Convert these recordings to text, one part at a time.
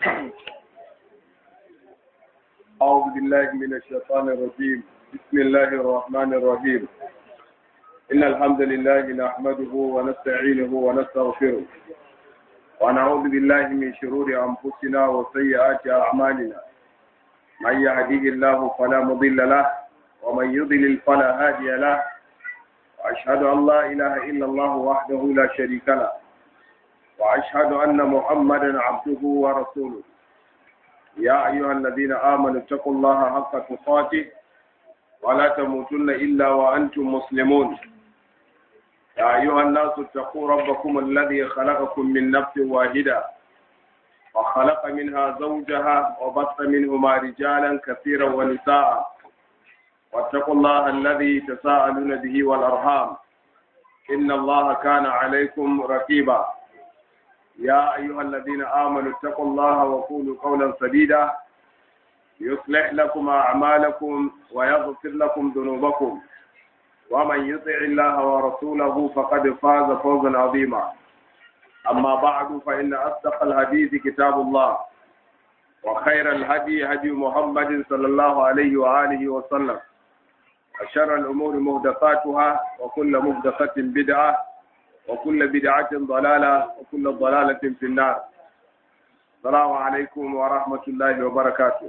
أعوذ بالله من الشيطان الرجيم بسم الله الرحمن الرحيم إن الحمد لله نحمده ونستعينه ونستغفره ونعوذ بالله من شرور أنفسنا وسيئات أعمالنا من يهديه الله فلا مضل له ومن يضلل فلا هادي له وأشهد أن لا إله إلا الله وحده لا شريك له وأشهد أن محمدا عبده ورسوله يا أيها الذين آمنوا اتقوا الله حق تقاته ولا تموتن إلا وأنتم مسلمون يا أيها الناس اتقوا ربكم الذي خلقكم من نفس واحدة وخلق منها زوجها وبث منهما رجالا كثيرا ونساء واتقوا الله الذي تساءلون به والأرحام إن الله كان عليكم رقيبا يا أيها الذين آمنوا اتقوا الله وقولوا قولا سديدا يصلح لكم أعمالكم ويغفر لكم ذنوبكم ومن يطع الله ورسوله فقد فاز فوزا عظيما أما بعد فإن أصدق الحديث كتاب الله وخير الهدي هدي محمد صلى الله عليه وآله وسلم وشر الأمور مهدفاتها وكل مهدفة بدعة وكل بدعة ضلالة وكل ضلالة في النار السلام عليكم ورحمة الله وبركاته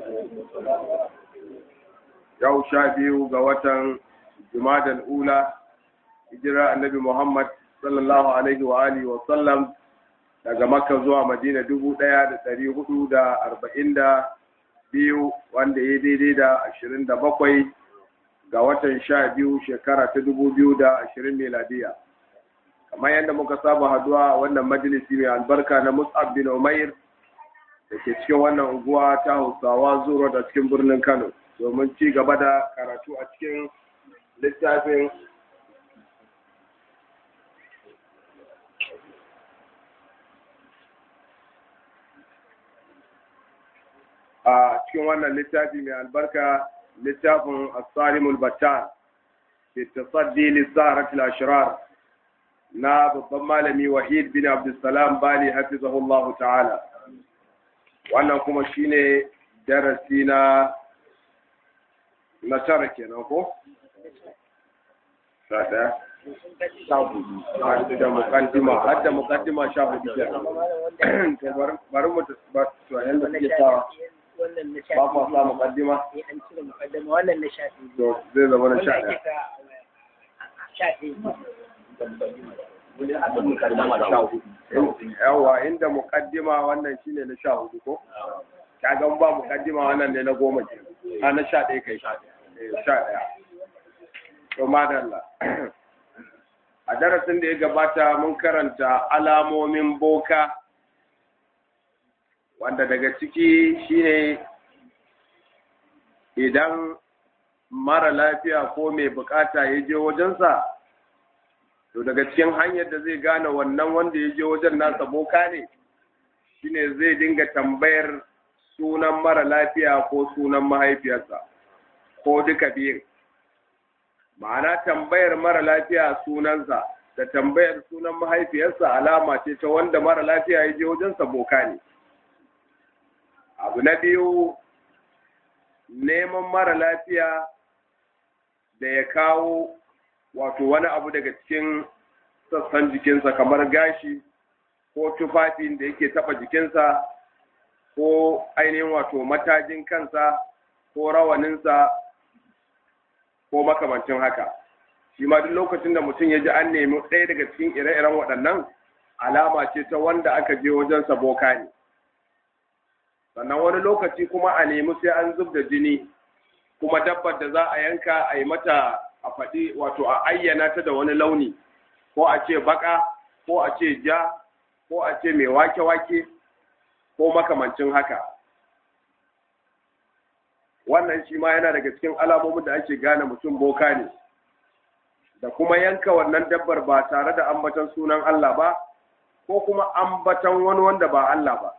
yau sha biyu ga watan jumadan ula hijira annabi muhammad sallallahu alaihi wa alihi wa sallam daga makka zuwa madina dubu ɗaya da ɗari hudu da arba'in da biyu wanda ya daidai da ashirin da bakwai ga watan sha biyu shekara ta dubu biyu da ashirin miladiya kamar yadda muka saba haduwa wannan majalisi mai albarka na mus'ab bin umair da ke cikin wannan unguwa ta hausawa zuro da cikin birnin kano domin ci gaba da karatu a cikin littafin a cikin wannan littafi mai albarka littafin asarimul battar fi tasaddi lissaratul ashrar na babban malami wahid bin abdulsalam bali hafizahullah ta'ala wannan kuma shine darasi na na tara kenan ko sada da mukaddima har da mukaddima sha hudu kenan to bari mu ba to yanda suke sawa ba ma sa mukaddima wannan na shafi to zai zama na sha ɗaya yawa inda mukaddima wannan shine na sha hudu ko kaga ba mukaddima wannan ne na goma ke a na sha ɗaya kai sha ɗaya to madalla a darasin da ya gabata mun karanta alamomin boka wanda daga ciki shine idan mara lafiya ko mai bukata ya je wajensa to daga cikin hanyar da zai gane wannan wanda ya je wajen nasa boka ne shine zai dinga tambayar sunan mara lafiya ko sunan mahaifiyarsa ko duka biyun ma'ana tambayar mara lafiya sunansa da tambayar sunan mahaifiyarsa alama ce ta wanda mara lafiya ya je wajensa boka ne abu na biyu neman mara lafiya da ya kawo wato wani abu daga cikin sassan jikinsa kamar gashi ko tufafin da yake taba jikinsa ko ainihin wato matajin kansa ko rawaninsa ko makamancin haka shi ma duk lokacin da mutum ya ji an nemi ɗaya daga cikin ire-iren waɗannan alama ce ta wanda aka je wajensa boka ne sannan wani lokaci kuma a nemi sai an zub da jini kuma dabbar da za a yanka a yi mata a faɗi wato a ayyana ta da wani launi ko a ce baka ko a ce ja ko a ce mai wake-wake ko makamancin haka wannan shi ma yana daga cikin alamomin da ake gane mutum boka ne da kuma yanka wannan dabbar ba tare da ambatan sunan Allah ba ko kuma ambatan wani wanda ba Allah ba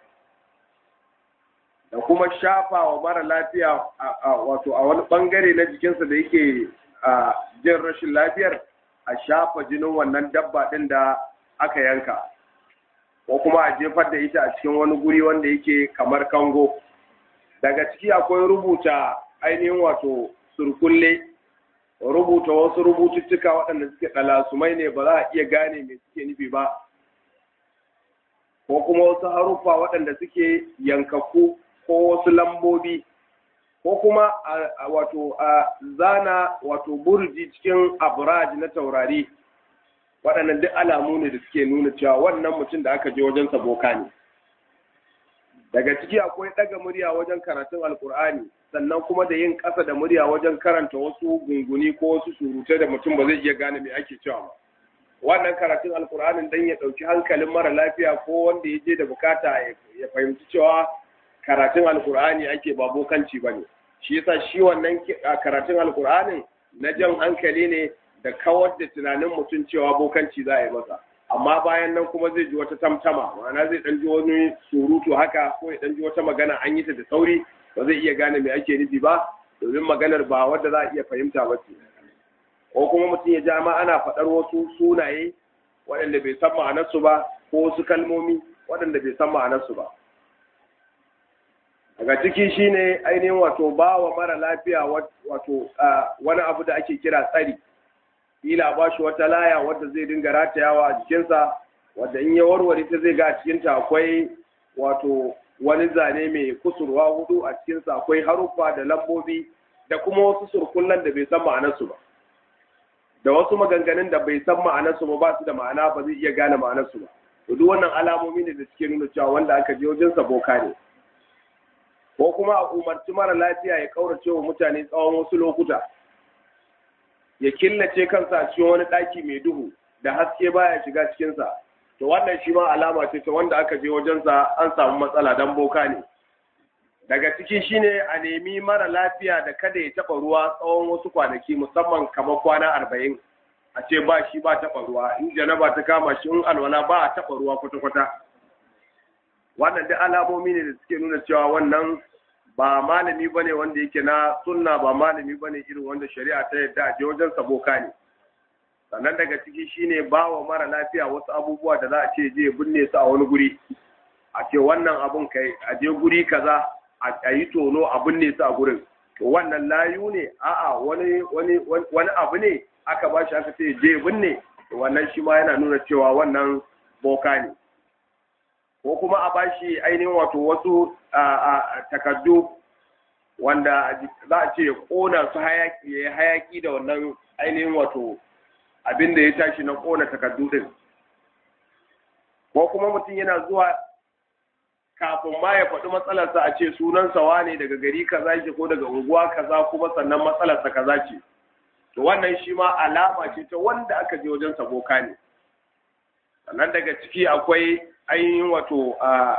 da kuma shafa wa mara lafiya wato a wani bangare na jikinsa da yake jin rashin lafiyar a shafa jinin wannan dabba ɗin da aka yanka ko kuma a jefar da ita a cikin wani guri wanda yake kamar kango daga ciki akwai rubuta ainihin wato surkulle rubuta wasu rubututtuka waɗanda suke ɗalasumai ne ba za a iya gane me suke nufi ba ko kuma wasu haruffa waɗanda suke yankakku ko wasu lambobi ko kuma wato a zana wato burji cikin abraj na taurari waɗannan duk alamu ne da suke nuna cewa wannan mutum da aka je wajen boka ne daga ciki akwai ɗaga murya wajen karatun alkur'ani sannan kuma da yin ƙasa da murya wajen karanta wasu gunguni ko wasu surutai da mutum ba zai iya gane me ake cewa ba wannan karatun alkur'anin dan ya ɗauki hankalin mara lafiya ko wanda ya je da bukata ya fahimci cewa karatun alkur'ani ake ba bokanci ba ne shi yasa shi wannan karatun alkur'anin na jan hankali ne da kawar da tunanin mutum cewa bokanci za a yi masa amma bayan nan kuma zai ji wata tamtama ma'ana zai dan ji wani surutu haka ko ya dan ji wata magana an yi ta da sauri ba zai iya gane me ake nufi ba domin maganar ba wadda za a iya fahimta ba ce ko kuma mutum ya ja ma ana faɗar wasu sunaye waɗanda bai san ma'anarsu ba ko wasu kalmomi waɗanda bai san ma'anarsu ba daga ciki shine ainihin wato ba wa mara lafiya wato wani abu da ake kira tsari kila ba shi wata laya wadda zai dinga ratayawa a jikinsa wadda in ya warware ta zai ga a cikinta akwai wato wani zane mai kusurwa hudu a cikinsa akwai haruffa da lambobi da kuma wasu surkullan da bai san ma'anarsu ba da wasu maganganun da bai san ma'anarsu ba ba su da ma'ana ba zai iya gane ma'anarsu ba to duk wannan alamomi ne da suke nuna cewa wanda aka je wajen boka ne ko kuma a umarci mara lafiya ya kaurace wa mutane tsawon wasu lokuta ya killace kansa a cikin wani ɗaki mai duhu da haske baya shiga cikinsa to wannan shi ma alama ce ta wanda aka je wajensa an samu matsala dan boka ne daga ciki shine a nemi mara lafiya da kada ya taɓa ruwa tsawon wasu kwanaki musamman kamar kwana arba'in a ce ba shi ba taɓa ruwa in janaba ta kama shi in alwala ba a taɓa ruwa kwata-kwata wannan duk alamomi ne da suke nuna cewa wannan ba malami bane wanda yake na sunna ba malami bane irin wanda shari'a ta yadda a je wajen saboka ne sannan daga ciki shine ba wa mara lafiya wasu abubuwa da za a ce je binne su a wani guri a ce wannan abun kai a je guri kaza a yi tono a binne su a gurin to wannan layu ne a'a wani wani wani abu ne aka ba shi aka ce je binne to wannan shi ma yana nuna cewa wannan boka ne ko kuma a bashi ainihin wato wasu takardu wanda za a ce kona su hayaki ya hayaki da wannan ainihin wato abin da ya tashi na kona takardu din ko kuma mutum yana zuwa kafin ma ya faɗi matsalarsa a ce sunansa wane daga gari kaza yake ko daga unguwa kaza kuma sannan matsalarsa kaza ce to wannan shi ma alama ce ta wanda aka je wajen boka ne sannan daga ciki akwai ainihin wato a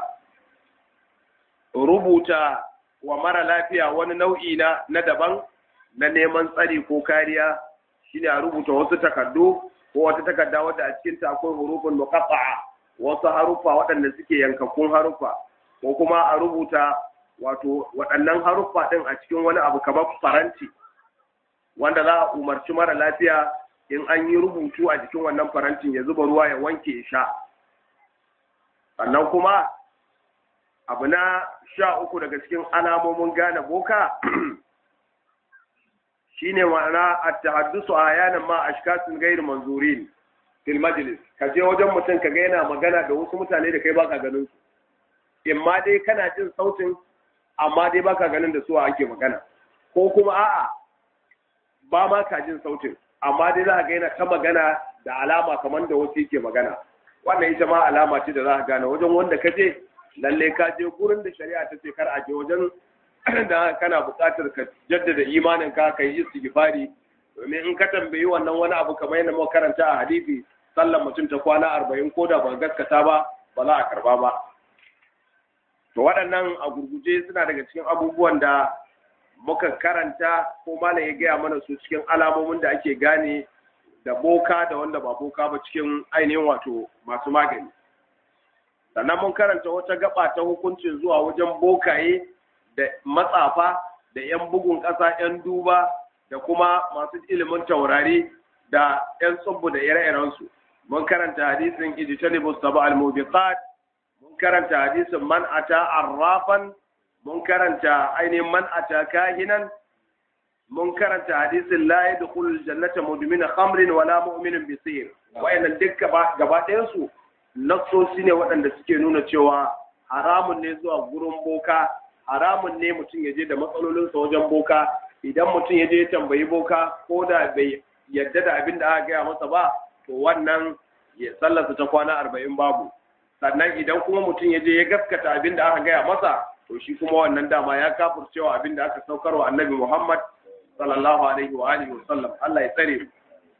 rubuta wa mara lafiya wani nau'i na na daban na neman tsari ko kariya shine a rubuta wasu takardu ko wata takarda wadda a cikin ta akwai hurufin muqatta'a wasu haruffa waɗanda suke yankakkun haruffa ko kuma a rubuta wato waɗannan haruffa ɗin a cikin wani abu kamar faranti wanda za a umarci mara lafiya in an yi rubutu a jikin wannan farantin ya zuba ruwa ya wanke ya sha sannan kuma abu na sha uku daga cikin alamomin gane boka shine ma'ana at-tahaddusu ayanan ma ashkasin ghairu manzurin fil majlis ka je wajen mutum ka ga yana magana da wasu mutane da kai baka ganin su in ma dai kana jin sautin amma dai baka ganin da su ake magana ko kuma a'a ba ma ka jin sautin amma dai za ka ga yana ta magana da alama kamar da wasu yake magana wannan ita ma alama ce da za ka gane wajen wanda ka je lalle ka je gurin da shari'a ta ce kar a je wajen da kana buƙatar ka jaddada imanin ka kai istighfari domin in ka tambayi wannan wani abu kamar yadda muka karanta a hadisi sallan mutum ta kwana arba'in ko da ba gaskata ba ba za a karba ba to waɗannan a gurguje suna daga cikin abubuwan da muka karanta ko malam ya gaya mana su cikin alamomin da ake gane da boka da wanda ba boka ba cikin ainihin wato masu magani sannan mun karanta wata gaba ta hukuncin zuwa wajen bokaye da matsafa da 'yan bugun ƙasa 'yan duba da kuma masu ilimin taurari da 'yan tsubbu da ire-irensu mun karanta hadisin ijtanibu saba al-mubiqat karanta hadisin man ata arrafan mun karanta ainihin man ata kahinan mun karanta hadisin la yadkhulul jannata mudmin khamrin wala mu'minun bi sihr wayannan duk gaba ɗayan su nassosi ne waɗanda suke nuna cewa haramun ne zuwa gurin boka haramun ne mutum ya je da matsalolinsa wajen boka idan mutum ya je ya tambayi boka ko da bai yadda da abin da aka gaya masa ba to wannan ya sallarsa ta kwana arba'in babu sannan idan kuma mutum ya je ya gaskata abin da aka gaya masa to shi kuma wannan dama ya kafurcewa abin da aka saukar wa annabi muhammad sallallahu alaihi wa alihi wa sallam Allah ya tsare mu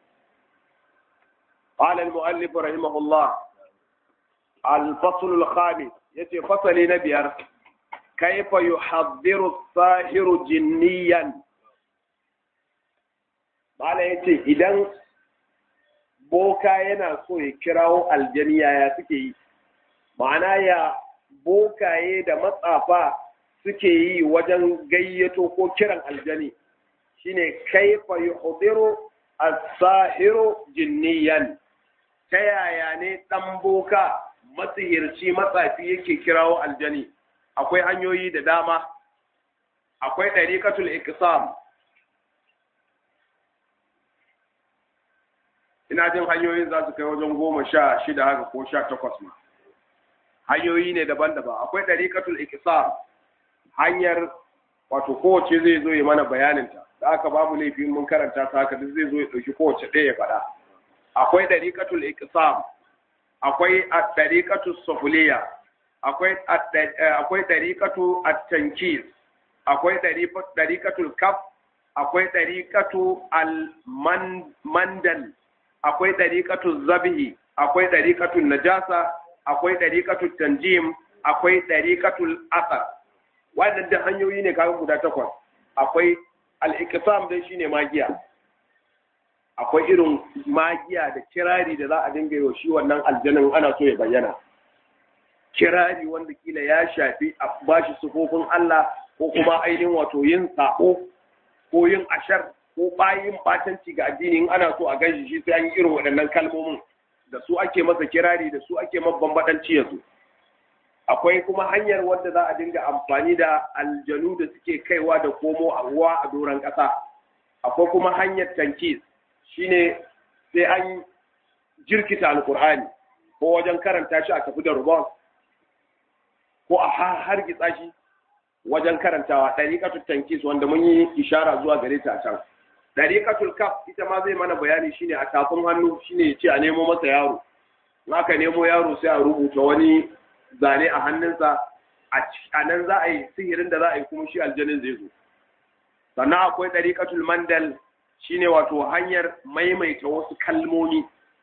قال المؤلف رحمه الله الفصل الخامس yace fasali na biyar kaifa yuhaddiru sahiru jinniyan bala yace idan boka yana so ya kirawo aljaniya ya suke yi ma'ana ya bokaye da matsafa suke yi wajen gayyato ko kiran aljani shine kaifa yuhdiru as-sahiru jinniyan ta yaya ne dan boka masihirci matsafi yake kirawo aljani akwai hanyoyi da dama akwai ɗariƙatul iqsam ina jin hanyoyin za su kai wajen goma sha shida haka ko sha takwas ma hanyoyi ne daban-daban akwai ɗariƙatul iqsam hanyar wato kowace zai zo ya mana bayaninta da aka babu laifin mun karanta ta haka duk zai zo ya ɗauki kowace ɗaya ya faɗa akwai ɗariƙatul iqsam akwai at-tariqatu sufuliya akwai akwai tariqatu at-tankis akwai tariqatul kaf akwai tariqatu al-mandal akwai tariqatu zabhi akwai tariqatu najasa akwai tariqatu tanjim akwai tariqatul asar wannan da hanyoyi ne kaga guda takwas akwai al-iqsam dai shine magiya akwai irin magiya da kirari da za a dinga yau shi wannan aljanin ana so ya bayyana kirari wanda kila ya shafi a bashi sufofin Allah ko kuma ainihin wato yin sako ko yin ashar ko bayin batanci ga addini in ana so a ganshi shi sai an yi irin waɗannan kalmomin da su ake masa kirari da su ake mabban baɗanci yanzu akwai kuma hanyar wadda za a dinga amfani da aljanu da suke kaiwa da komo a ruwa a doron ƙasa akwai kuma hanyar tankis shine sai an jirkita alkur'ani ko wajen karanta shi a tafi da rubon ko a hargitsa shi wajen karantawa ɗariƙatul tankis wanda mun yi ishara zuwa gare ta a can ɗariƙatul kaf ita ma zai mana bayani shine a tafin hannu shine ce a nemo masa yaro in aka nemo yaro sai a rubuta wani zane a hannunsa a nan za a yi sihirin da za a yi kuma shi aljanin zai zo sannan akwai ɗariƙatul mandal shine wato hanyar maimaita wasu kalmomi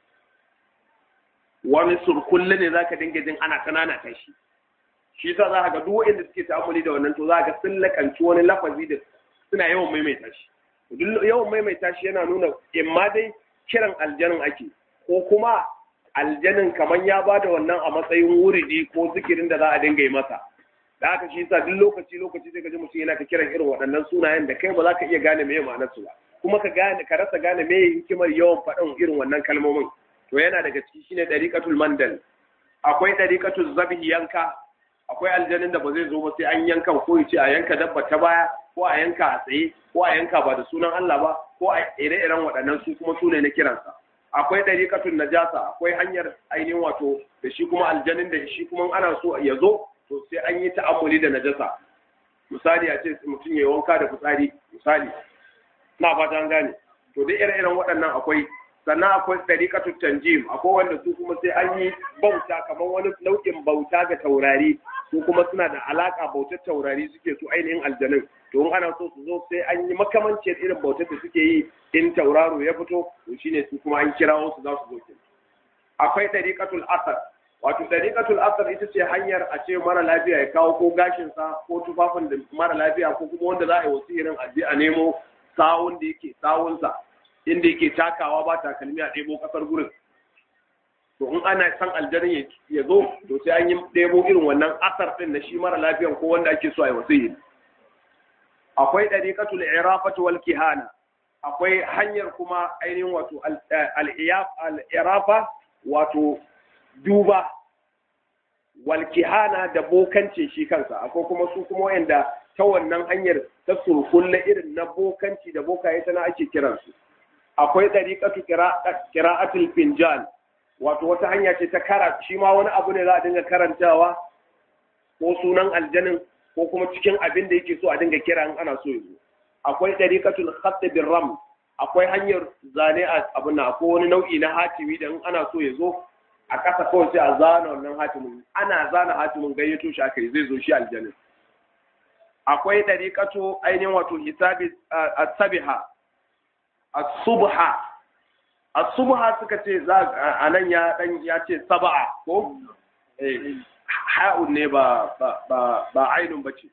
wani surkulle ne zaka dinga jin ana kanana ta shi shi yasa za ka ga duk wanda suke ta'amuli da wannan to za ka sun lakanci wani lafazi da suna yawan maimaita shi duk yawan maimaita shi yana nuna imma dai kiran aljanin ake ko kuma aljanin kamar ya ba da wannan a matsayin wuridi ko zikirin da za a dinga yi masa da haka shi yasa duk lokaci lokaci sai ka ji mutum yana ta kiran irin waɗannan sunayen da kai ba za ka iya gane me ma'anar su ba kuma ka gane ka rasa gane me hikimar yawan faɗin irin wannan kalmomin to yana daga ciki shine dariqatul mandal akwai dariqatul zabhi yanka akwai aljanin da ba zai zo ba sai an yanka ko ya ce a yanka dabba ta baya ko a yanka a tsaye ko a yanka ba da sunan Allah ba ko a ire-iren waɗannan su kuma sune na kiransa akwai dariqatul najasa akwai hanyar ainihin wato da shi kuma aljanin da shi kuma ana so ya zo to sai an yi ta'ammuli da najasa misali a ce mutum ya wanka da fitsari misali na fata an gane to duk ire-iren waɗannan akwai sannan akwai tariqatu tanjim akwai wanda su kuma sai an yi bauta kamar wani nau'in bauta ga taurari su kuma suna da alaka bautar taurari suke su ainihin aljanun to in ana so su zo sai an yi makamancin irin bautar da suke yi in tauraro ya fito to shine su kuma an kirawo su za su zo kin akwai tariqatul asar wato tariqatul asar ita ce hanyar a ce mara lafiya ya kawo ko gashin sa ko tufafin da mara lafiya ko kuma wanda za a yi wasirin aje a nemo sawun da yake sawunsa inda yake takawa ba takalmi a ɗebo ƙasar gurin to in ana san aljanin ya zo to sai an yi ɗebo irin wannan asar ɗin na shi mara lafiyan ko wanda ake so a yi wasiyi akwai ɗariƙatul irafatu wal kihana akwai hanyar kuma ainihin wato al-irafa wato duba walkihana da bokancin shi kansa akwai kuma su kuma wayanda ta wannan hanyar ta surkulle irin na bokanci da bokaye tana ake kiransu akwai dariqatu qira'atul finjan wato wata hanya ce ta kara shi ma wani abu ne za a dinga karantawa ko sunan aljanin ko kuma cikin abin da yake so a dinga kira in ana so yazo akwai dariqatul khatt bir ram akwai hanyar zane a abin nan akwai wani nau'i na hatimi da in ana so ya zo a ƙasa kawai sai a zana wannan hatimin ana zana hatimin gayyato shi aka yi zai zo shi aljanin akwai dariqatu ainihin wato hisabi as-sabiha as-subha as-subha suka ce za a nan ya dan ya ce sab'a ko eh ha'un ne ba ba ba ainun bace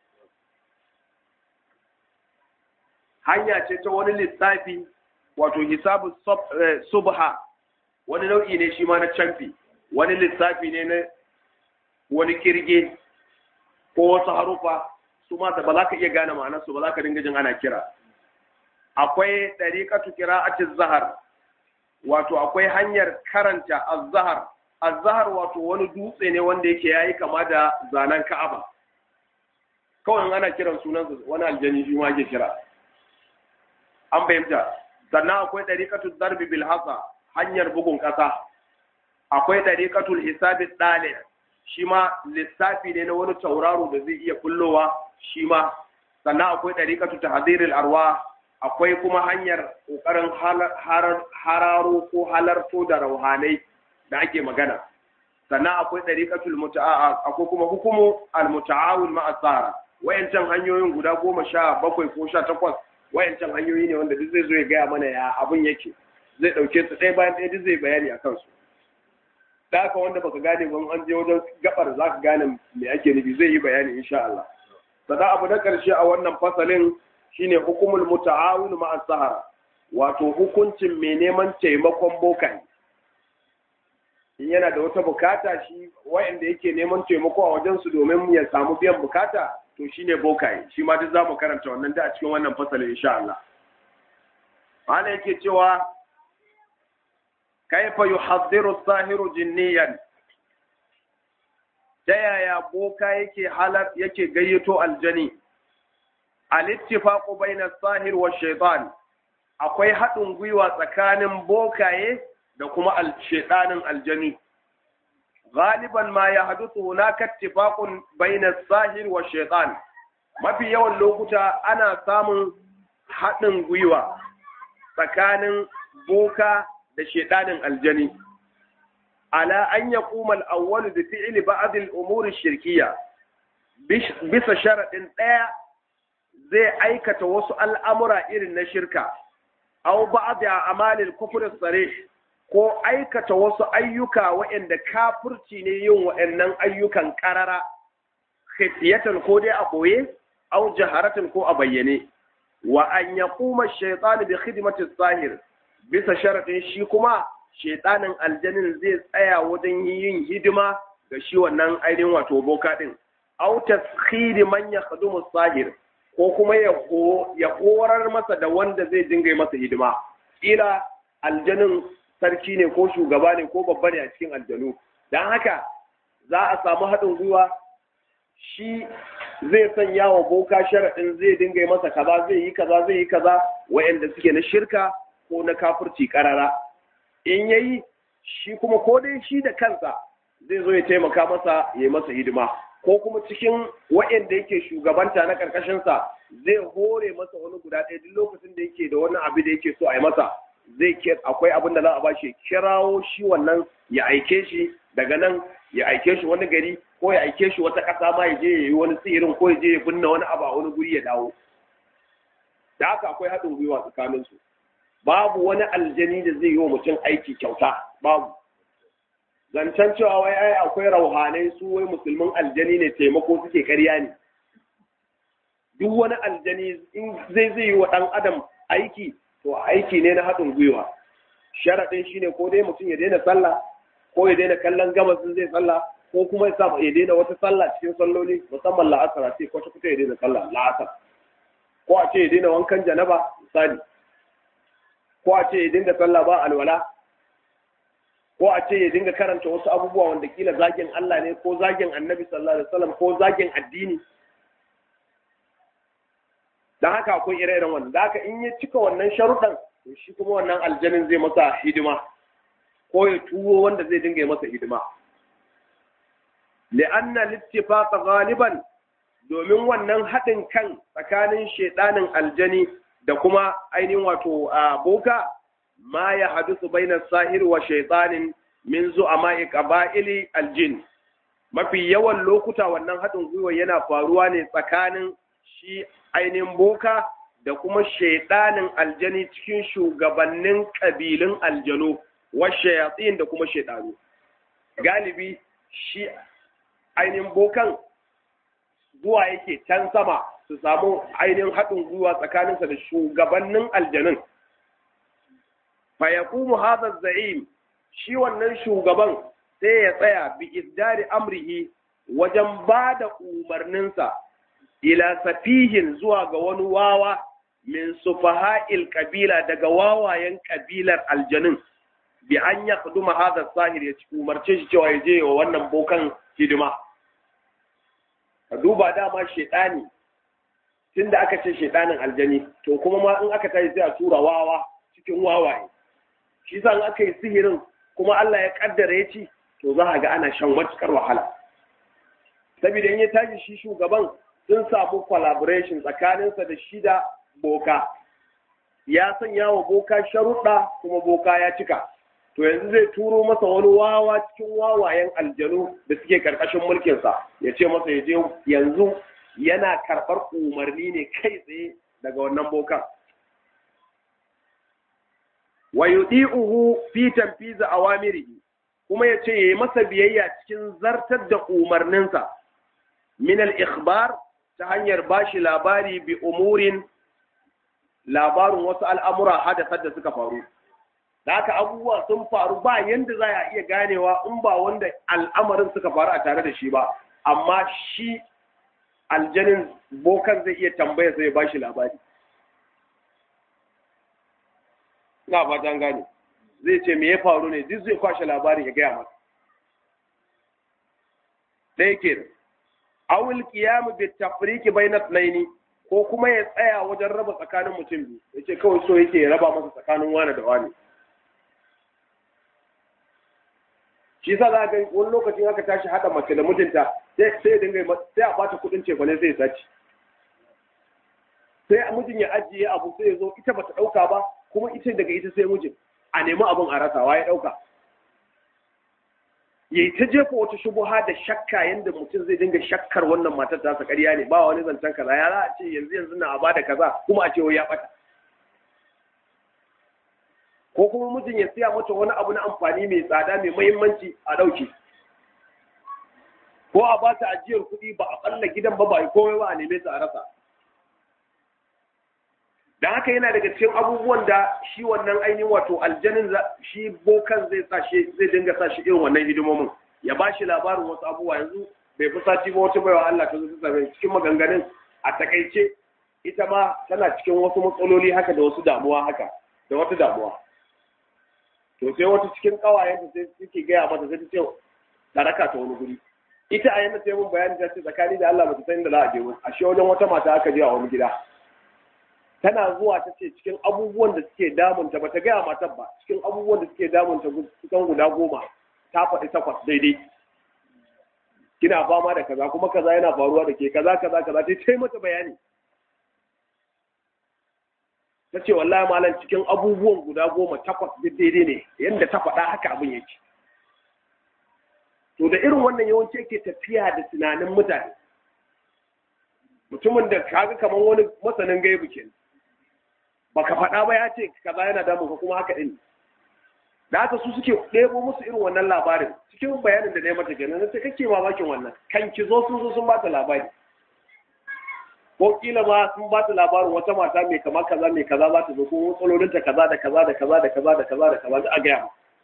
hanya ce ta wani lissafi wato hisabu subha wani nau'i ne shi ma na canfi wani lissafi ne na wani kirge ko wasu harufa su ma da ba za ka iya gane ma'anarsu ba za ka dinga jin ana kira akwai ɗariƙatu kira'atin zahar wato akwai hanyar karanta az-zahar az-zahar wato wani dutse ne wanda yake yayi kama da zanen ka'aba kawai ana kiran sunansa wani aljani shi ma ake kira an fahimta sannan akwai ɗariƙatul darbi bil hasa hanyar bugun ƙasa akwai ɗariƙatul hisabi ɗale shi ma lissafi ne na wani tauraro da zai iya kullowa shi ma sannan akwai ɗariƙatul tahziril arwa akwai kuma hanyar ƙoƙarin hararo ko halarto da rauhanai da ake magana sannan akwai ɗariƙatul muta'a akwai kuma hukumu al-muta'awil ma'a tsara wayancan hanyoyin guda goma sha bakwai ko sha takwas wayancan hanyoyi ne wanda duk zai zo ya gaya mana ya abin yake zai ɗauke su ɗaya bayan ɗaya duk zai bayani a kansu da haka wanda baka gane ban an je wajen gabar za ka gane me ake nufi zai yi bayani insha Allah sannan abu na ƙarshe a wannan fasalin shine hukumul muta'awun ma'a sahara wato hukuncin mai neman taimakon bokai in yana da wata bukata shi wa'anda yake neman taimako a wajen su domin ya samu biyan bukata to shine bokai shi ma duk zamu karanta wannan da a cikin wannan fasalin insha Allah ana yake cewa kaifa yuhaddiru sahiru jinniyan ta yaya boka yake halar yake gayyato aljani al-ittifaqu bayna as-sahir wa shaytan akwai haɗin gwiwa tsakanin bokaye da kuma al-shaytanin aljani galiban ma ya haduthu hunaka ittifaqun bayna as-sahir wa shaytan mafi yawan lokuta ana samun haɗin gwiwa tsakanin boka da shaytanin aljani ala an yaquma al-awwal bi fi'li ba'd al-umur ash-shirkiyya bisa sharadin ɗaya zai aikata wasu al'amura irin na shirka, au ba da amalin kufurin tsare, ko aikata wasu ayyuka waɗanda kafurci ne yin waɗannan ayyukan ƙarara, khifiyatan ko dai a ɓoye, au jaharatan ko a bayyane, wa an ya kuma shaitani da hidimatin sahir, bisa sharaɗin shi kuma shaitanin aljanin zai tsaya wajen yin hidima ga shi wannan ainihin wato boka ɗin, au taskhiri man ya sahir, ko kuma ya horar masa da wanda zai dinga masa hidima ila aljanin sarki ne ko shugaba ne ko babba ne a cikin aljanu don haka za a samu haɗin gwiwa shi zai sanya wa boka sharaɗin zai dinga masa kaza zai yi kaza zai yi kaza wa'anda suke na shirka ko na kafurci karara in yayi shi kuma ko dai shi da kansa zai zo ya taimaka masa ya yi masa hidima ko kuma cikin waɗanda yake shugabanta na ƙarƙashinsa zai hore masa wani guda ɗaya duk lokacin da yake da wani abu da yake so a yi masa zai akwai abin da za a bashi kirawo shi wannan ya aike shi daga nan ya aike shi wani gari ko ya aike shi wata ƙasa ma ya je ya yi wani tsirin ko ya je ya binne wani abu a wani guri ya dawo da haka akwai haɗin gwiwa tsakaninsu babu wani aljani da zai yi wa mutum aiki kyauta babu zancen cewa wai ai akwai rauhanai su wai musulmin aljani ne taimako suke karya ne duk wani aljani in zai zai yi wa ɗan adam aiki to aiki ne na haɗin gwiwa sharaɗin shine ko dai mutum ya daina sallah ko ya daina kallon gabas zai sallah ko kuma ya sa ya daina wata sallah cikin salloli musamman la'asar a ce kwata kwata ya daina sallah la'asar ko a ce ya daina wankan janaba misali ko a ce ya dinga sallah ba alwala ko a ce ya dinga karanta wasu abubuwa wanda kila zagin Allah ne ko zagin annabi sallallahu alaihi wasallam ko zagin addini dan haka akwai ire-iren wannan da haka in ya cika wannan sharuɗan to shi kuma wannan aljanin zai masa hidima ko ya tuwo wanda zai dinga masa hidima li'anna littifaqa ghaliban domin wannan haɗin kan tsakanin shaiɗanin aljani da kuma ainihin wato a boka ma ya hadisu bainar sahir wa shaitanin min zu'ama qaba'ili aljin mafi yawan lokuta wannan haɗin gwiwa yana faruwa ne tsakanin shi ainihin boka da kuma shaiɗanin aljani cikin shugabannin ƙabilun aljanu wa shayatsin da kuma shaiɗanu galibi shi ainihin bokan zuwa yake can sama su samu ainihin haɗin gwiwa tsakaninsa da shugabannin aljanun. Fayakumu hadha za'im shi wannan shugaban sai ya tsaya bi isdari amrihi wajen ba da umarninsa ila safihin zuwa ga wani wawa min sufaha'il kabila daga wawayen kabilar aljanun bi an ya kuduma hadha sahir ya umarce shi cewa ya je wa wannan bokan hidima. ka duba dama shaidani tun da aka ce shaidanin aljani to kuma ma in aka tashi sai a tura wawa cikin wawaye shi sa in aka yi sihirin kuma Allah ya kaddara ya ci to za a ga ana shan matukar wahala saboda in ya tashi shi shugaban sun samu collaboration tsakaninsa da shi da boka ya sanya wa boka sharuɗa kuma boka ya cika to yanzu zai turo masa wani wawa cikin wawayen aljanu da suke karkashin mulkinsa ya ce masa ya je yanzu yana karɓar umarni ne kai tsaye daga wannan bokan wa yudi'uhu fi tanfizi awamirihi kuma ya ce yayi masa biyayya cikin zartar da umarninsa min al-ikhbar ta hanyar bashi labari bi umurin labarin wasu al'amura hadasar da suka faru da haka abubuwa sun faru ba yanda za a iya ganewa in ba wanda al'amarin suka faru a tare da shi ba amma shi aljanin bokan zai iya tambaya sai ya bashi labari ina fatan gane zai ce me ya faru ne duk zai kwashe labarin ya gaya masa ɗaya ke da awul kiyamu bi tafriki bayna tnaini ko kuma ya tsaya wajen raba tsakanin mutum biyu yace kawai so yake ya raba masa tsakanin wani da wani shi sa za ga wani lokacin aka tashi haɗa mace da mijinta sai sai dinga sai a bata kuɗin ce bane sai ya saci sai mijin ya ajiye abu sai ya zo ita bata ɗauka ba kuma ita daga ita sai mijin a nemi abin a rasa ya ɗauka yayi ta jefa wata shubuha da shakka yanda mutum zai dinga shakkar wannan matar ta ƙarya ne ba wani zancen kaza ya za a ce yanzu yanzu na a bada kaza kuma a ce wai ya ɓata ko kuma mijin ya siya mata wani abu na amfani mai tsada mai mahimmanci a ɗauke ko a ba ta ajiyar kuɗi ba a ɓalla gidan ba ba a komai ba a neme ta a rasa da haka yana daga cikin abubuwan da shi wannan ainihin wato aljanin shi bokan zai sa shi zai dinga sa shi irin wannan hidimomin ya ba shi labarin wasu abubuwa yanzu bai fi sati ba wata baiwa Allah ta zo ta same cikin maganganun a takaice ita ma tana cikin wasu matsaloli haka da wasu damuwa haka da wata damuwa to sai wata cikin kawayen sai suke gaya mata sai ta ce ta raka ta wani guri ita a yanda sai mun bayani ta ce tsakani da Allah bata san da za a je ba ashe wajen wata mata aka je a wani gida tana zuwa ta ce cikin abubuwan da suke damunta ba ta gaya matar ba cikin abubuwan da suke damunta kusan guda goma ta faɗi takwas daidai kina fama da kaza kuma kaza yana faruwa da ke kaza kaza kaza ta ce mata bayani ta ce wallahi malam cikin abubuwan guda goma takwas duk daidai ne yadda ta faɗa haka abin yake to da irin wannan yawanci yake tafiya da tunanin mutane mutumin da kaga kamar wani masanin gaibu ke baka faɗa ba ya ce kaza yana damun ka kuma haka ɗin da haka su suke ɗebo musu irin wannan labarin cikin bayanin da na yi mata kenan na ce kake mamakin wannan kan ki zo sun zo sun bata labari ko kila ma sun bata labarin wata mata mai kama kaza mai kaza za ta zo ko matsalolinta kaza da kaza da kaza da kaza da kaza da kaza da a gaya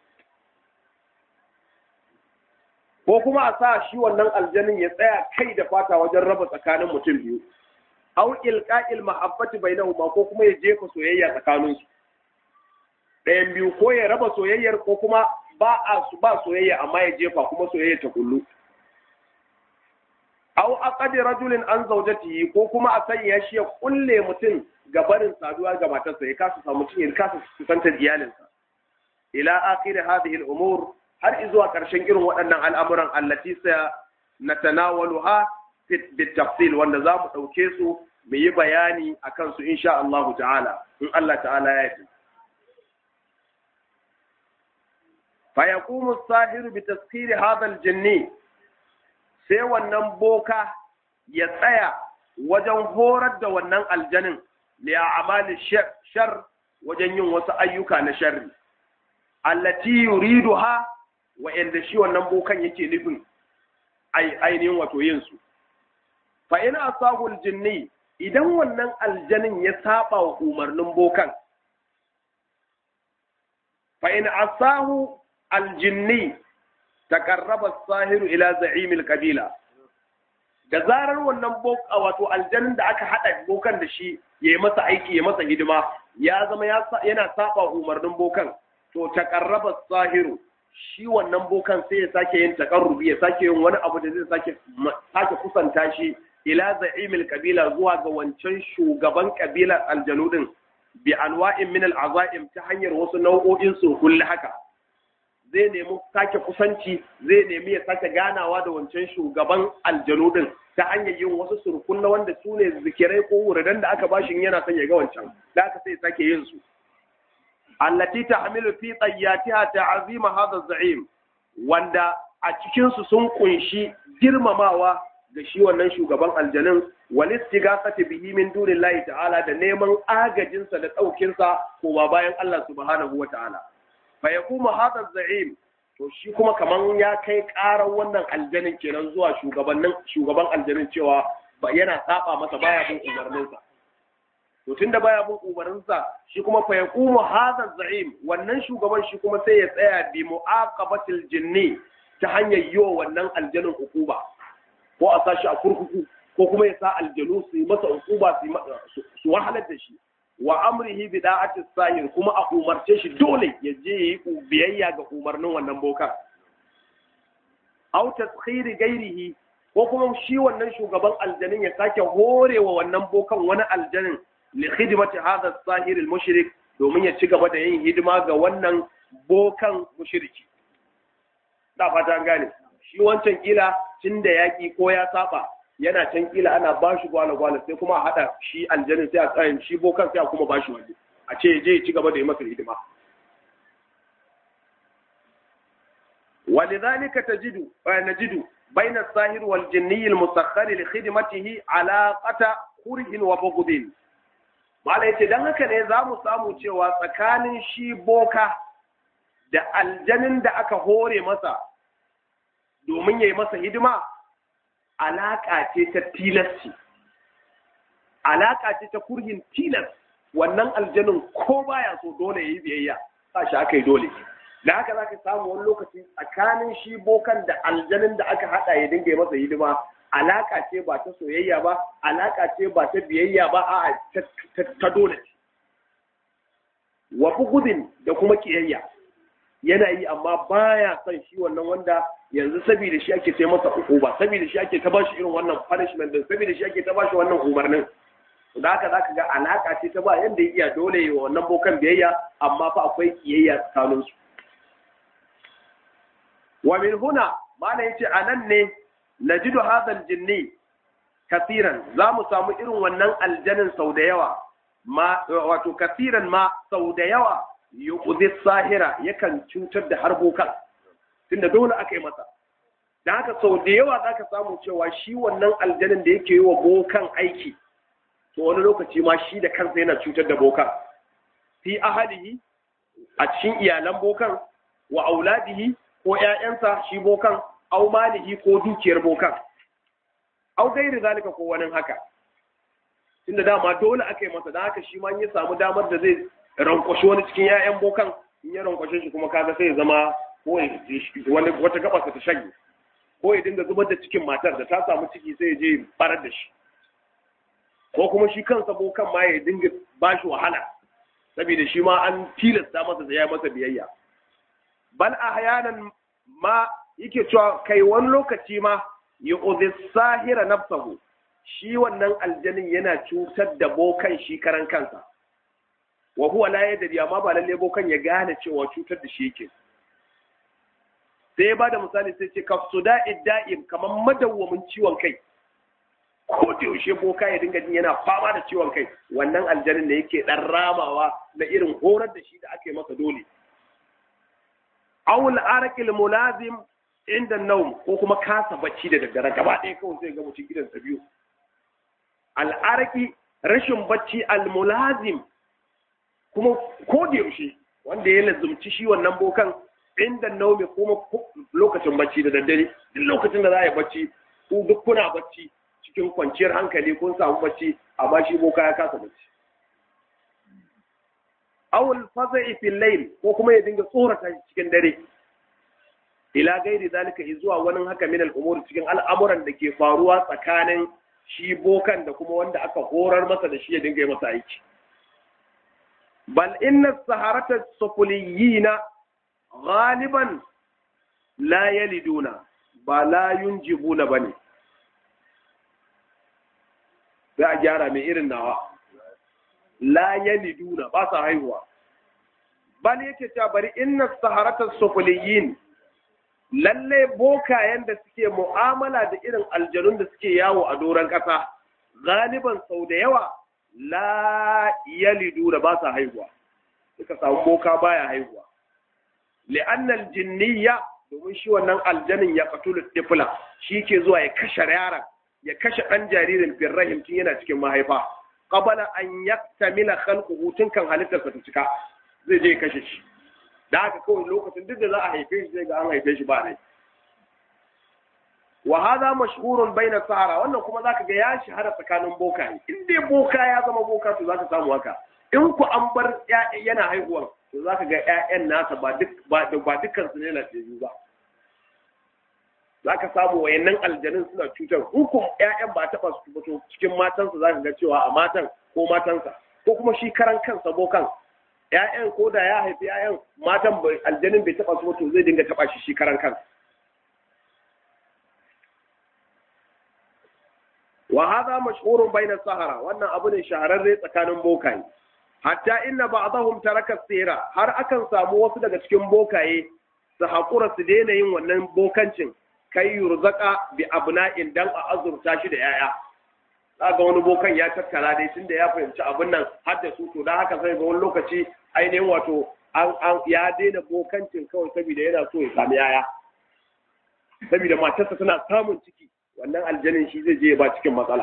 ko kuma a sa shi wannan aljanin ya tsaya kai da fata wajen raba tsakanin mutum biyu aw ilqa'il mahabbati bainahuma ko kuma ya jefa soyayya tsakanin su ɗayan biyu ko ya raba soyayyar ko kuma ba a su ba soyayya amma ya jefa kuma soyayya ta kullu aw aqadi rajulin an zawjatihi ko kuma a sanya shi ya kulle mutum ga barin saduwa ga matarsa ya kasa samu mutum ya kasa kusantar iyalinsa ila akhir hadhihi al-umur har zuwa karshen irin waɗannan al'amuran allati sa natanawaluha bit tafsil wanda za mu ɗauke su mu yi bayani akan su insha Allah ta'ala in Allah ta'ala ya yi فيقوم الساحر بتسخير هذا الجني sai wannan boka ya tsaya wajen horar da wannan aljanin li a'mali shar wajen yin wasu ayyuka na sharri allati yuriduha wa inda shi wannan bokan yake nufin ainihin wato yin su fa in asahu aljinni idan wannan aljanin ya saba wa umarnin bokan fa in asahu aljinni takarraba sahiru ila za'imil kabila da zarar wannan boka wato aljanin da aka hada bokan da shi ya yi masa aiki ya masa hidima ya zama yana saba umarnin bokan to takarraba sahiru shi wannan bokan sai ya sake yin takarrubi ya sake yin wani abu da zai sake sake kusanta shi ila za'imil kabila zuwa ga wancan shugaban kabilar aljanu din bi anwa'in min al'azaim ta hanyar wasu nau'o'in sulhul haka zai nemi sake kusanci zai nemi ya sake ganawa da wancan shugaban aljanu din ta hanyar yin wasu surkun na wanda su ne zikirai ko wuridan da aka bashi yana son ya ga wancan da aka sai sake yin su allati tahmilu fi tayyatiha ta'zima hadha za'im wanda a cikin su sun kunshi girmamawa ga shi wannan shugaban aljanun wal istighafati bihi min dunillahi ta'ala da neman agajinsa da ɗaukinsa ko ba bayan Allah subhanahu wa ta'ala fa yakuma hadha za'im to shi kuma kaman ya kai karar wannan aljanin kenan zuwa shugabannin shugaban aljanin cewa ba yana saba masa baya bin umarninsa to tunda baya bin umarninsa shi kuma fa yaqumu hadha za'im wannan shugaban shi kuma sai ya tsaya bi mu'aqabatil jinni ta hanyar yiwa wannan aljanin ukuba ko a sashi a kurkuku ko kuma ya sa aljanu su yi masa ukuba su wahalar da shi wa amrihi bi da'ati sahir kuma a umarce shi dole ya je yi biyayya ga umarnin wannan boka aw taskhiri gairihi ko kuma shi wannan shugaban aljanin ya sake horewa wannan bokan wani aljanin li khidmati hadha sahir al mushrik domin ya ci gaba da yin hidima ga wannan bokan mushriki da fata gane shi wancan kila tunda yaki ko ya saba yana can kila ana ba shi gwala-gwala sai kuma a haɗa shi aljanin sai a tsayin shi bokan sai a kuma ba shi waje a ce je ci gaba da yi masa hidima ولذلك تجد نجد بين الساهر والجني المسخر لخدمته علاقة كره وبغض Malai ce don haka ne za mu samu cewa tsakanin shi boka da aljanin da aka hore masa domin ya yi masa hidima alaƙa ce ta tilasci alaƙa ce ta kurhin tilas wannan aljanin ko baya so dole ya yi biyayya sa shi aka yi dole da haka za ka samu wani lokaci tsakanin shi bokan da aljanin da aka haɗa ya dinga masa hidima alaƙa ce ba ta soyayya ba alaƙa ce ba ta biyayya ba a ta dole wa gudun da kuma kiyayya yana yi amma baya son shi wannan wanda yanzu saboda shi ake sai masa hukuma saboda shi ake ta bashi irin wannan punishment din saboda shi ake ta bashi wannan umarnin da haka zaka ga alaka ce ta ba yanda ya iya dole yi wa wannan bokan biyayya amma fa akwai kiyayya tsakanin su wa min huna mana yace anan ne najidu hadha aljinni kasiran za mu samu irin wannan aljanin sau da yawa ma wato kasiran ma sau da yawa yuqdi sahira yakan cutar da har bokan tunda dole aka yi masa da haka sau da yawa za ka samu cewa shi wannan aljanin da yake yi wa bokan aiki to wani lokaci ma shi da kansa yana cutar da bokan fi ahalihi a cikin iyalan bokan wa auladihi ko ƴaƴansa shi bokan au malihi ko dukiyar bokan au gairi zalika ko wani haka tunda dama dole aka yi masa da haka shi ma ya samu damar da zai rankwashi wani cikin ƴaƴan bokan in ya rankwashe shi kuma kaga sai ya zama ko wani wata gaba ta shage ko ya dinga zubar da cikin matar da ta samu ciki sai ya je barar da shi ko kuma shi kansa bokan ma ya dinga ba shi wahala saboda shi ma an tilasta masa da ya masa biyayya bal ahyanan ma yake cewa kai wani lokaci ma yu'dhi sahira nafsahu shi wannan aljanin yana cutar da bokan shi karan kansa wa huwa la yadri amma ba lalle bokan ya gane cewa cutar da shi yake sai ba da misali sai ce kafsuda idda'im kamar madawwamin ciwon kai ko da yaushe boka ya dinga jin yana fama da ciwon kai wannan aljanin da yake dan ramawa na irin horar da shi da aka yi masa dole awul arakil mulazim inda naum ko kuma kasa bacci da daddare gaba ɗaya kawai sai ga mutum gidansa biyu al'araki rashin bacci almulazim kuma ko da yaushe wanda ya lazumci shi wannan bokan inda naumi kuma lokacin bacci da daddare duk lokacin da za a yi bacci ku duk kuna bacci cikin kwanciyar hankali kun samu bacci amma shi boka ya kasa bacci awul faza'i fil layl ko kuma ya dinga tsorata cikin dare ila gairi zalika zuwa wani haka min al'umuri cikin al'amuran da ke faruwa tsakanin shi bokan da kuma wanda aka horar masa da shi ya dinga yi masa aiki bal inna saharata sufuliyina ghaliban la yaliduna ba la yunjibuna bane za a gyara mai irin nawa la yaliduna ba sa haihuwa bal yake cewa bari inna saharata sufuliyin lalle bokayen da suke mu'amala da irin aljanun da suke yawo a doron ƙasa galiban sau da yawa la yalidu da ba sa haihuwa suka samu boka baya haihuwa li'annal jinniya domin shi wannan aljanin ya qatulu tifla shi ke zuwa ya kashe yaron ya kashe ɗan jaririn firrahim tun yana cikin mahaifa qabala an yaktamila khalquhu tun kan halittarsa ta cika zai je ya kashe shi da haka kawai lokacin duk da za a haife shi zai ga an haife shi ba rai wa hadha mashhurun baina sahara wannan kuma zaka ga ya shahara tsakanin boka in dai boka ya zama boka to zaka samu haka in ku an bar yana haihuwa to zaka ga ƴaƴan nasa ba duk ba ba dukkan su ne lafiyayyu ba zaka samu wayannan aljanun suna cutar hukum ƴaƴan ba taɓa su ba to cikin matansa zaka ga cewa a matan ko matansa ko kuma shi karan kansa bokan ‘ya'yan ko da ya haifi ‘ya'yan matan aljanin bai taɓa su to zai dinga taɓa shi shi karan kan. Wa haza mashhurun bainar sahara wannan abu ne shahararre tsakanin bokaye. Hatta inna ba'dahum taraka sira har akan samu wasu daga cikin bokaye su haƙura su daina yin wannan bokancin kai yurzaka bi abna'in dan a azurta shi da ‘ya'ya. za ga wani bokan ya tattara dai tunda ya fahimci abin nan har da su to dan haka sai ga wani lokaci ainihin wato an an ya daina bokancin kawai saboda yana so ya sami yaya saboda matarsa tana samun ciki wannan aljanin shi zai je ba cikin matsala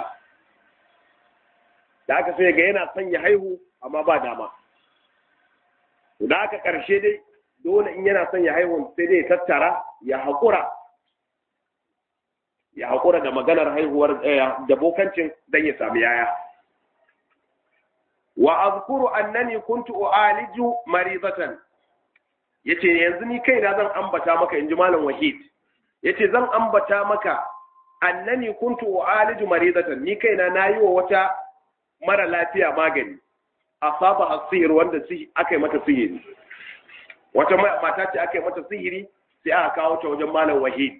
da haka sai ga yana son ya haihu amma ba dama to da haka karshe dai dole in yana son ya haihu sai dai ya tattara ya haƙura ya haƙura da maganar haihuwar da bokancin don ya sami yaya. Wa azkuru annani kuntu u'aliju marizatan yace yanzu ni kaina zan ambata maka inji malam wahid yace zan ambata maka annani kuntu u'aliju marizatan ni kaina nayi wa wata mara lafiya magani asaba asir wanda aka yi mata sihiri wata mata ce aka yi mata sihiri sai aka kawo ta wajen malam wahid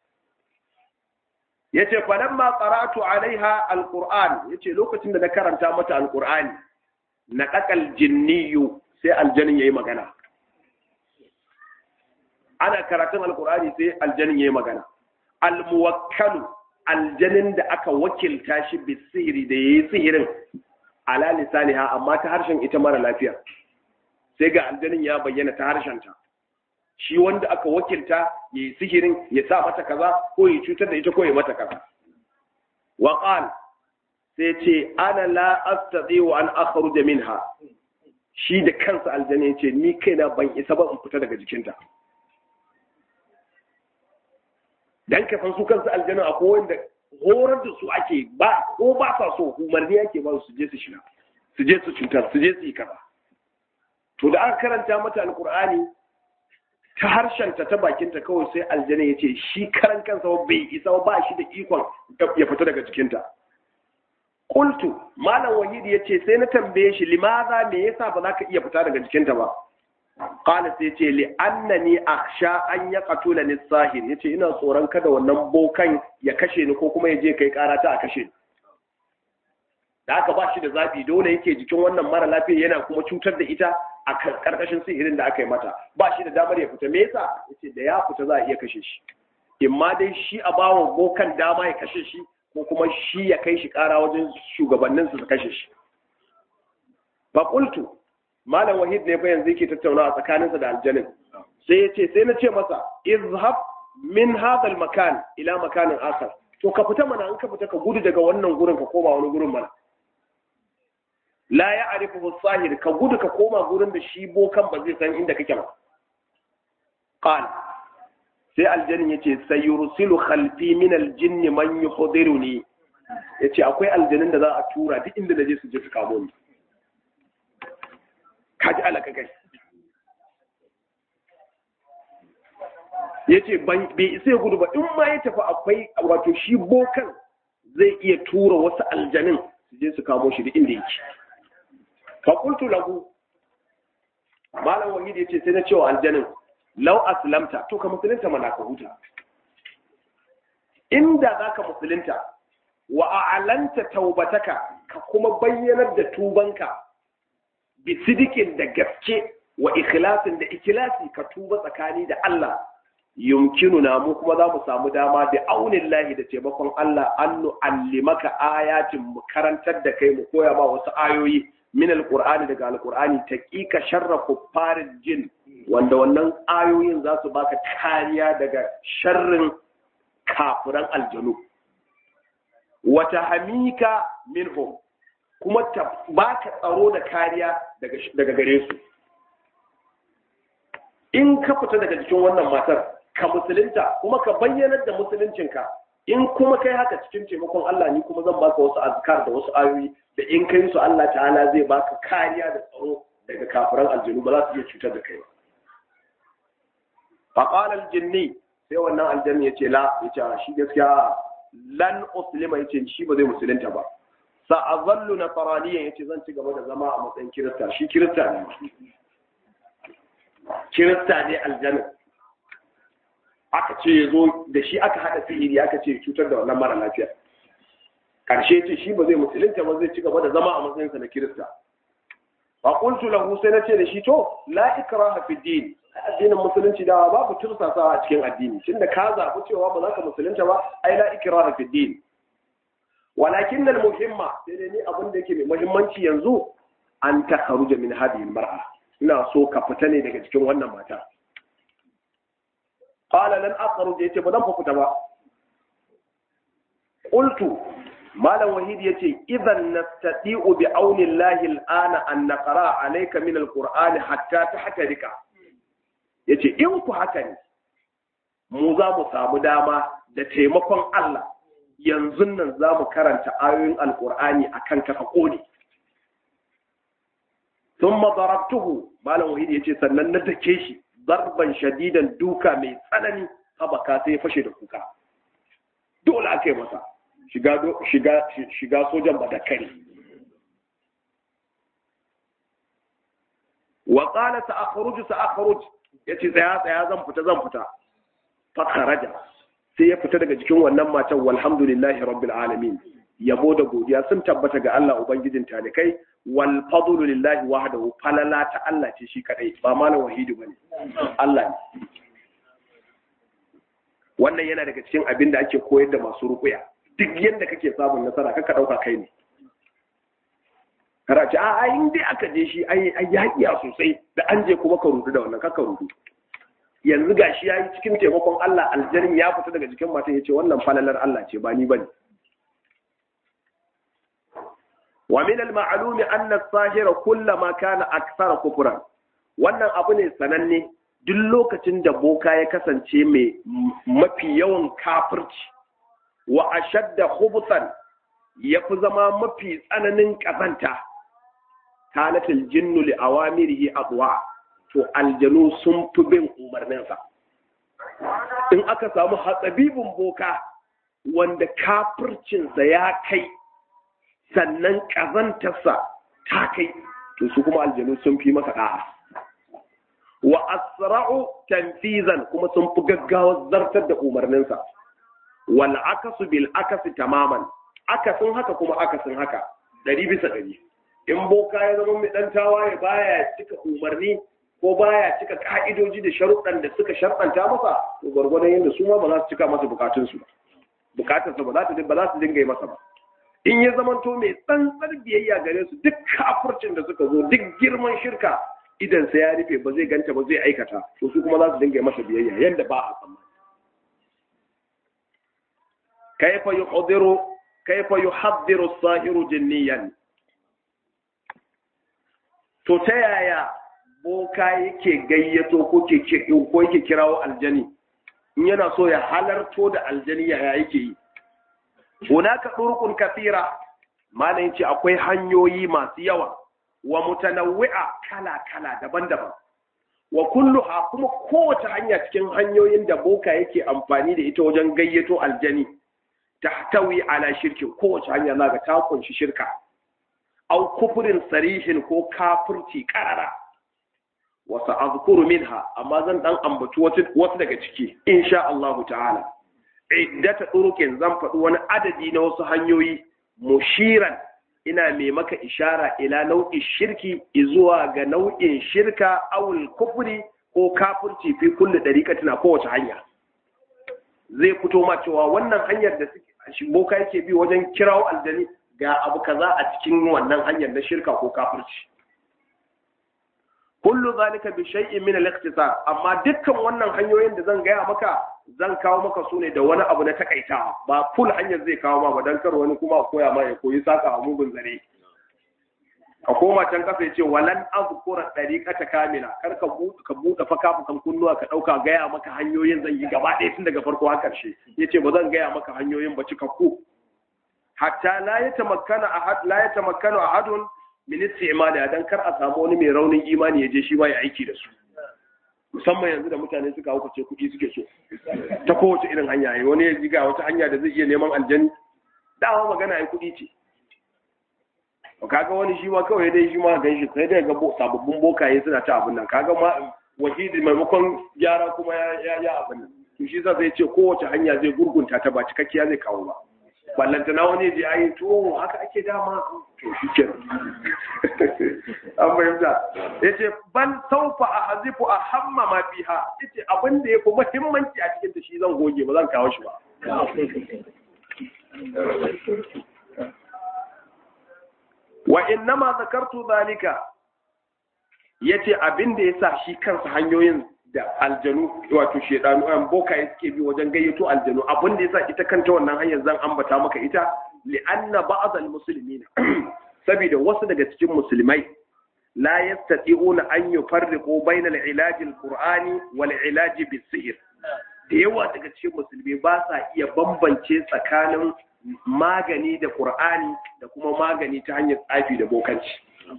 yace falamma qara'tu alaiha alquran yace lokacin da na karanta mata alqurani na dakal jinniyu sai aljanin yayi magana ana karatun alqurani sai aljanin yayi magana almuwakkalu aljanin da aka wakilta shi bi sihiri da yayi sihirin ala lisaniha amma ta harshen ita mara lafiya sai ga aljanin ya bayyana ta harshen ta shi wanda aka wakilta ya yi sihirin ya sa mata kaza ko ya cutar da ita ko ya mata kaza wa qal sai ce ana la astati wa an akhruja minha shi da kansa aljanna yace ni kaina ban isa ba in fita daga jikinta dan ka san su kansu aljanna akwai wanda horar da su ake ba ko ba sa so umarni ake ba su je su shiga su je su cutar su je su yi kaza to da aka karanta mata alqur'ani ta harshenta ta bakinta kawai sai aljana ya ce shi karan kansa bai isa ba shi da ikon ya fita daga jikinta Kultu, Malam Wahidi ya ce sai na tambaye shi limaza me yasa ba za ka iya fita daga jikinta ba. qala sai ce li annani akhsha an yaqtula ni sahir yace ina tsoron kada wannan bokan ya kashe ni ko kuma ya je kai karata a kashe ni da aka ba shi da zafi dole yake jikin wannan mara lafiya yana kuma cutar da ita a karkashin sihirin da aka yi mata ba shi da damar ya fita me yasa yace da ya fita za a iya kashe shi imma dai shi a bawa bokan dama ya kashe shi ko kuma shi ya kai shi kara wajen shugabannin su kashe shi fa qultu malam wahid ne fa yanzu yake tattaunawa tsakaninsa da aljanin sai ya ce sai na ce masa izhab min hadha al makan ila makanin akhar to ka fita mana in ka fita ka gudu daga wannan gurin ka koma wani gurin mana la ya arifu sahir ka gudu ka koma gurin da shi bokan ba zai san inda kake ba qal sai aljannin yace sayursilu khalfi min aljinni man yuhdiruni yace akwai aljannin da za a tura duk inda naje su je su kamo ni kaji alaka kai yace ban bai isa ya gudu ba in ma ya tafi akwai wato shi bokan zai iya tura wasu aljanin su je su kamo shi duk inda yake faƙultu lahu malam wahid ya ce sai na cewa aljanin lau aslamta to ka musulunta mana ka huta inda za ka musulunta wa a'lanta taubataka ka kuma bayyanar da tubanka bi sidikin da gaske wa ikhlasin da ikhlasi ka tuba tsakani da Allah yumkinuna mu kuma za mu samu dama da aunin lahi da taimakon Allah an nu'allimaka ayatin mu karantar da kai mu koya ma wasu ayoyi min alqur'ani daga alqur'ani taqiqa sharra kuffarin jin wanda wannan ayoyin za su baka kariya daga sharrin kafiran aljanu wata hamika minhum kuma ta baka tsaro da kariya daga gare su in ka fita daga jikin wannan matar ka musulunta kuma ka bayyanar da musuluncinka in kuma kai haka cikin taimakon Allah ni kuma zan baka wasu azkar da wasu ayoyi da in kai su Allah ta'ala zai baka kariya da tsaro daga kafiran aljinu ba za su iya cutar da kai ba faqala aljinni sai wannan aljanni yace la yace shi gaskiya lan uslima yace shi ba zai musulunta ba sa azallu nasraniyan yace zan ci gaba da zama a matsayin kirista shi kirista ne kirista ne aljanna aka ce ya zo da shi aka haɗa sihiri aka ce cutar da wannan mara lafiya ƙarshe ce shi ba zai musulunta ba zai ci gaba da zama a matsayinsa na kirista fa qultu lahu sai na ce da shi to la ikraha fi din addinin musulunci da babu tursasawa a cikin addini tunda ka zaɓi cewa ba za ka musulunta ba ai la ikraha fi din walakin al muhimma sai dai ni abin da yake mai muhimmanci yanzu an takharuja min hadhihi al mar'a ina so ka fita ne daga cikin wannan mata qala lan akhruj yace ba zan fita ba qultu malam wahid yace idan nastati'u bi auni llahi al'ana an naqra alayka min alqur'ani hatta tahtarika yace in ku haka ne mu za mu samu dama da taimakon Allah yanzu nan za mu karanta ayoyin alqur'ani akan ka ka kone thumma darabtuhu malam wahid yace sannan na dake shi zarban shadidan duka mai tsanani habaka sai ya fashe da kuka dole aka yi masa shiga shiga shiga sojan badakari wa qala sa'khruj sa'khruj yace tsaya tsaya zan fita zan fita fa kharaja sai ya fita daga cikin wannan matan walhamdulillahi rabbil alamin yabo da godiya sun tabbata ga Allah ubangijin talikai wal fadlu lillahi wahdahu falala ta Allah ce shi kadai ba malam wahidi bane Allah ne wannan yana daga cikin abin da ake koyar da masu rukuya duk yanda kake samun nasara kaka dauka kai ne kara ce a in dai aka je shi ai ai ya sosai da an je kuma ka rudu da wannan kaka rudu yanzu gashi yayi cikin taimakon Allah aljarin ya fita daga jikin matan yace wannan falalar Allah ce ba ni bane ومن المعلوم أن الساهر كلما كان أكثر كفرا wannan abu ne sananne duk lokacin da boka ya kasance mai mafi yawan kafirci wa ashadda khubuthan ya fi zama mafi tsananin kazanta kanatil jinnu li awamirihi adwa to aljanu sun fi bin umarninsa in aka samu hatsabibin boka wanda kafircinsa ya kai sannan ƙazantarsa ta kai to su kuma aljanu sun fi masa ɗa'a wa asra'u tanfizan kuma sun fi gaggawar zartar da umarninsa wal akasu bil akasi tamaman akasin haka kuma akasin haka ɗari bisa ɗari in boka ya zama mai ɗan tawaye baya cika umarni ko baya cika ka'idoji da sharuɗan da suka sharɗanta masa to gwargwadon yadda su ma ba za su cika masa bukatunsu ba bukatarsa ba za ta ba za su dinga yi masa ba in ya zamanto mai tsantsar biyayya gare su duk kafurcin da suka zo duk girman shirka idan sa ya rufe ba zai ganta ba zai aikata to su kuma za su dinga yi masa biyayya yadda ba a tsammani kaifa yuhdiru kaifa yuhaddiru as-sahiru jinniyan to ta yaya boka yake gayyato ko ko yake kirawo aljani in yana so ya halarto da aljani ya yake yi hunaka durqun kathira malam yace akwai hanyoyi masu yawa wa mutanawwi'a kala kala daban-daban wa kulluha kuma kowace hanya cikin hanyoyin da boka yake amfani da ita wajen gayyato aljani tahtawi ala shirkin kowace hanya zaka ta kunshi shirka au kufrin sarihin ko kafirci karara wasa azkuru minha amma zan dan ambaci wasu daga ciki insha Allah ta'ala iddata turukin zan faɗi wani adadi na wasu hanyoyi mushiran ina mai maka ishara ila nau'in shirki zuwa ga nau'in shirka awul kufri ko kafirci fi kulli dariqatin a kowace hanya zai fito ma cewa wannan hanyar da boka yake bi wajen kirawo aljani ga abu kaza a cikin wannan hanyar na shirka ko kafirci kullu zalika bi shay'in min al-ikhtisar amma dukkan wannan hanyoyin da zan gaya maka zan kawo maka su ne da wani abu na takaitawa ba full hanyar zai kawo ma ba dan kar wani kuma koya ma ya koyi saka a mugun zare ka koma can kasa yace walan azkura dariqata kamila kar ka buɗe ka buɗe fa kafukan kunnuwa ka dauka gaya maka hanyoyin zan yi gaba ɗaya tun daga farko har karshe yace ba zan gaya maka hanyoyin ba cikakku hatta la yatamakkana ahad la yatamakkanu ahadun min istimali dan kar a samu wani mai raunin imani ya je shi ba ya aiki da su musamman yanzu da mutane suka hauka ce kuɗi suke so ta kowace irin hanya yayi wani ya ga wata hanya da zai iya neman aljani dawa magana ai kuɗi ce kaga wani shi ma kawai dai shi ma gan shi sai dai ga sababbin bokaye suna ta abin nan kaga ma wahidi maimakon gyara kuma ya ya abin nan to shi zai ce kowace hanya zai gurgunta ta ba cikakkiya zai kawo ba ballanta na wani je ayi to haka ake dama to shi ke an fahimta ya ce ban saufa a hazifu a hamma ma fiha ya ce abin da ya fi muhimmanci a cikin da shi zan goge ba zan kawo shi ba wa innama zakartu zalika yace abin da yasa shi kansa hanyoyin da aljanu wato shedanu an boka suke bi wajen gayyato aljanu abin da yasa ita kanta wannan hanyar zan ambata maka ita li anna ba'd al muslimina saboda wasu daga cikin musulmai la yastati'una an yufarriqu bayna al ilaj al qur'ani wal ilaj bis sihr da yawa daga cikin musulmi ba sa iya bambance tsakanin magani da qur'ani da kuma magani ta hanyar tsafi da bokanci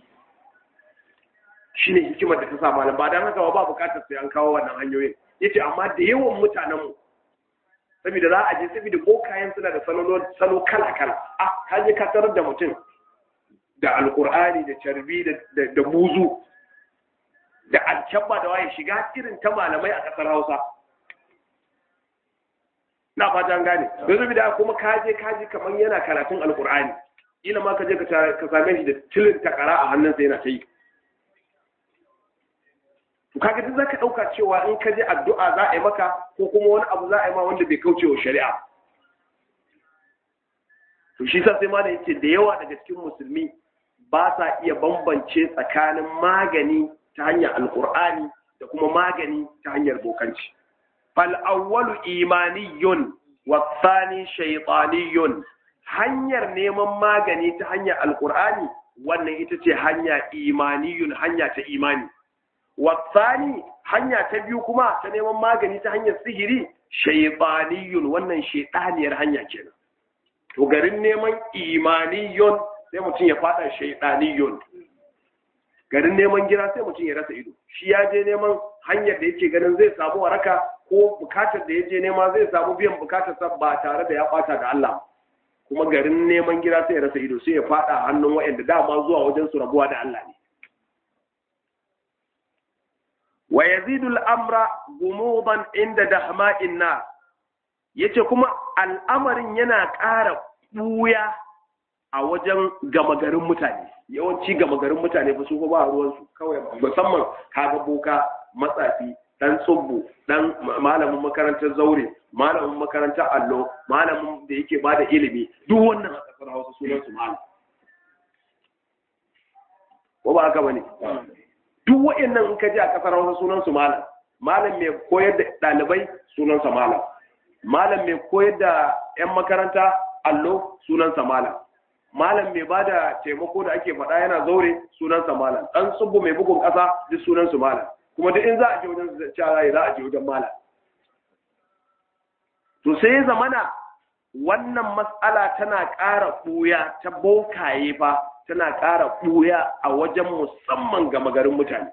shine hikimar da ta sa malam ba dan haka ba bukatar sai an kawo wannan hanyoyin yace amma da yawan mutanen mu saboda za a je saboda bokayen suna da salo kala kala ah ka je ka tarar da mutum da alkur'ani da carbi da buzu da alkyabba da waye shiga irin ta malamai a kasar hausa na fatan gane don zubi da kuma kaje kaje kamar yana karatun alkur'ani ila ma ka je ka same shi da tilin takara a hannunsa yana ta yi to kaga duk zaka dauka cewa in ka je addu'a za a yi maka ko kuma wani abu za a yi ma wanda bai kauce wa shari'a to shi sa sai ma da yace da yawa daga cikin musulmi ba sa iya bambance tsakanin magani ta hanyar alkur'ani da kuma magani ta hanyar bokanci fal awwalu imaniyun wa thani shaytaniyun hanyar neman magani ta hanyar alkur'ani wannan ita ce hanya imaniyun hanya ta imani wa thani hanya ta biyu kuma ta neman magani ta hanyar sihiri shaytaniyun wannan shaytaniyar hanya kenan to garin neman imaniyun sai mutum ya fada shaidaniyun garin neman gida sai mutum ya rasa ido shi ya je neman hanyar da yake ganin zai samu waraka ko bukatar da ya je nema zai samu biyan bukatar sa ba tare da ya bata da Allah kuma garin neman gida sai ya rasa ido sai ya fada hannun waɗanda dama zuwa wajen su rabuwa da Allah ne wa yazidu al-amra gumudan inda dahma'in na yace kuma al'amarin yana ƙara buya a wajen gama garin mutane yawanci gama garin mutane ba su ba ruwansu kawai musamman kaga boka matsafi dan tsubbu dan malamin makarantar zaure malamin makarantar allo malamin da yake bada ilimi duk wannan a kasar hausa sunan su malam ko ba haka bane duk wa'annan in ka ji a kasar hausa sunan su malam malam mai koyar da ɗalibai sunan sa malam malam mai koyar da yan makaranta allo sunan sa malam malam mai ba da taimako da ake faɗa yana zaure sunansa malam ɗan tsubbu mai bugun ƙasa duk sunansu malam kuma duk in za a je wajen cara za a je wajen malam to sai zamana wannan matsala tana ƙara ɓuya ta bokaye fa tana ƙara ɓuya a wajen musamman ga magarin mutane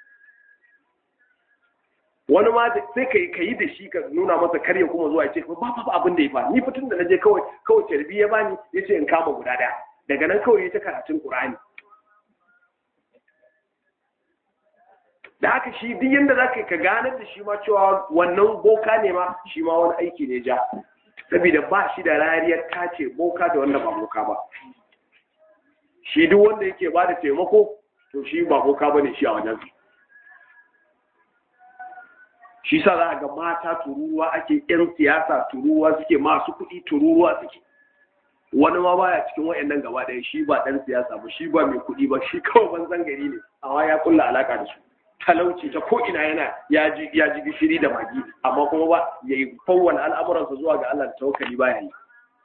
wani ma sai ka yi da shi ka nuna masa karya kuma zuwa ce ba ba abin da ya fa ni fitin da naje kawai kawai tarbi ya bani ya ce in kama guda daya daga nan kawai ya ta karatun qur'ani da haka shi duk yanda zaka ka ganar da shi ma cewa wannan boka ne ma shi ma wani aiki ne ja saboda ba shi da rariyar kace boka da wanda ba boka ba shi duk wanda yake ba da taimako to shi ba boka bane shi a wajen shi sa za a ga mata tururuwa ake yan siyasa tururuwa suke masu kuɗi tururuwa suke wani ma baya cikin wayannan gaba ɗaya shi ba ɗan siyasa ba shi ba mai kuɗi ba shi kawai banzan gari ne amma ya kulla alaka da su talauci ta ko ina yana ya ji ya ji gishiri da magi amma kuma ba ya yi fawwala al'amuransa zuwa ga Allah da tawakkali ba ya yi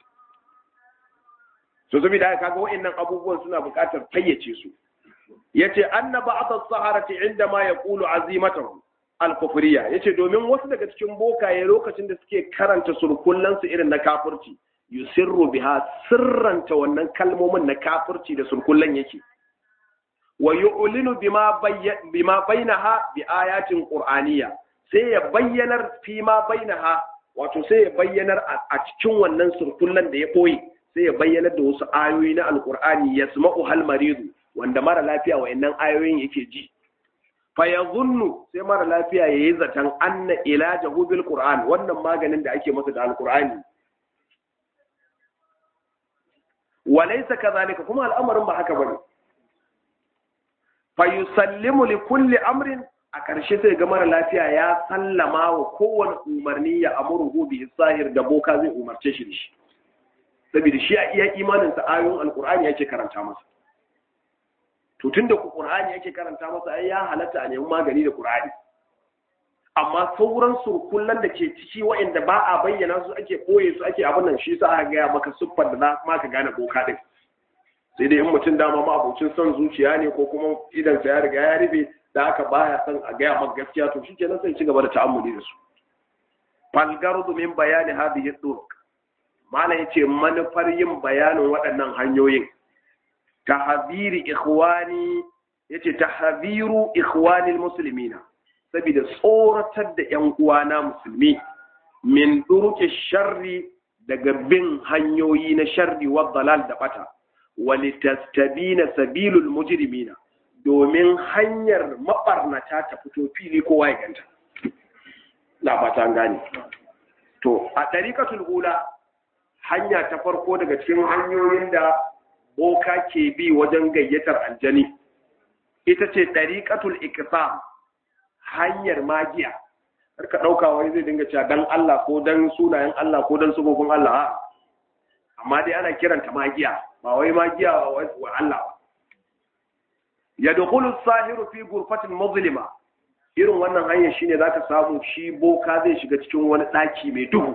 so saboda haka kaga wayannan abubuwan suna buƙatar fayyace su yace anna ba'd as-saharati inda ma yaqulu azimatahu al-kufriya yace domin wasu daga cikin bokaye lokacin da suke karanta surkullan su irin na kafirci yusirru biha sirranta wannan kalmomin na kafirci da surkullan yake wa yu'linu bima bima bainaha bi ayatin qur'aniyya sai ya bayyanar fi ma bainaha wato sai ya bayyanar a cikin wannan surkullan da ya koyi sai ya bayyanar da wasu ayoyi na alqur'ani yasma'u hal maridu wanda mara lafiya wayannan ayoyin yake ji fa yadhunnu sai mara lafiya yayi zaton anna ilajahu bil qur'an wannan maganin da ake masa da alqur'ani walaysa kadhalika kuma al'amarin ba haka bane fa yusallimu li kulli amrin a ƙarshe sai ga mara lafiya ya sallama wa kowane umarni ya amuru bi sahir da boka zai umarce shi da shi saboda shi a iya imanin sa ayoyin alqur'ani yake karanta masa to tunda qur'ani yake karanta masa ai ya halatta a nemi magani da qur'ani amma sauran surkullan da ke ciki waɗanda ba a bayyana su ake koye su ake abin nan shi sa aka gaya maka siffar da za ma ka gane boka din sai dai in mutum dama ma abocin son zuciya ne ko kuma idan sa ya riga ya rufe da aka baya son a gaya maka gaskiya to shi kenan sai ci gaba da ta'ammuli da su falgardu min bayani hadhihi turuq malam yace manufar yin bayanin waɗannan hanyoyin tahdhiri ikhwani yace tahdhiru ikhwani almuslimina saboda tsoratar da ƴan uwana musulmi min duruki sharri daga bin hanyoyi na sharri wa dalal da bata walitastabina sabilul mujrimina domin hanyar mabarnata ta fito fili kowa ya ganta na fata gane to a ɗariƙatul ula hanya ta farko daga cikin hanyoyin da boka ke bi wajen gayyatar aljani ita ce ɗariƙatul ikisam hanyar magiya har ka ɗauka wani zai dinga cewa dan Allah ko dan sunayen Allah ko dan sabobin Allah amma dai ana kiranta magiya ba wai magiya wa Allah ba yadkhulu as-sahiru fi ghurfatin muzlima irin wannan hanyar shine zaka samu shi boka zai shiga cikin wani daki mai duhu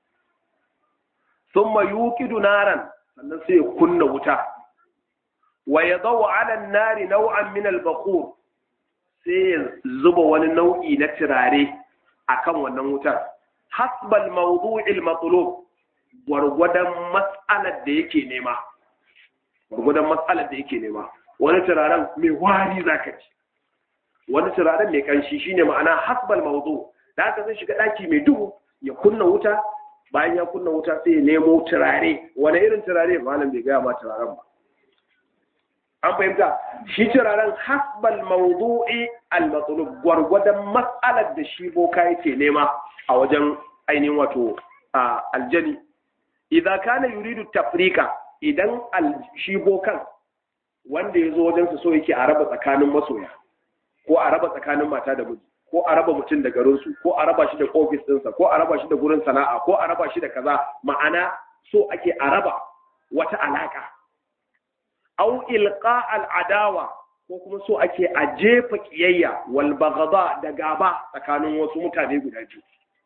thumma yuqidu naran sannan sai ya kunna wuta wa yadaw 'ala an-nari naw'an min al-baqur sai ya zuba wani nau'i na turare akan wannan wutar hasbal mawdu'il matlub gwargwadon matsalar da yake nema gwargwadon matsalar da yake nema wani turaren mai wari za ka ci wani turaren mai kanshi shine ma'ana hasbal mawdu da haka zai shiga daki mai duhu ya kunna wuta bayan ya kunna wuta sai ya nemo turare wani irin turare malam bai gaya ma turaren ba an fahimta shi turaren hasbal mawdu'i al-matlub gwargwadon matsalar da shi boka yake nema a wajen ainihin wato aljani idan kana yuridu tafrika idan shi bokan wanda ya zo wajen su so yake a raba tsakanin masoya ko a raba tsakanin mata da miji ko a raba mutum da garinsu ko a raba shi da ofis ɗinsa ko a raba shi da gurin sana'a ko a raba shi da kaza ma'ana so ake a raba wata alaka au ilqa al'adawa ko kuma so ake a jefa kiyayya wal baghada da gaba tsakanin wasu mutane guda biyu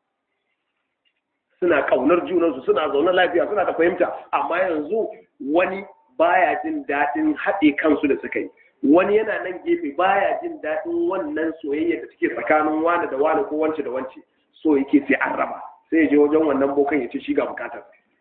suna kaunar junansu suna zaune lafiya suna da fahimta amma yanzu wani baya jin daɗin haɗe kansu da suka yi wani yana nan gefe baya jin daɗin wannan soyayya da take tsakanin wani da wani ko wance da wance so yake sai an raba sai ya je wajen wannan bokan ya ce shi ga bukatar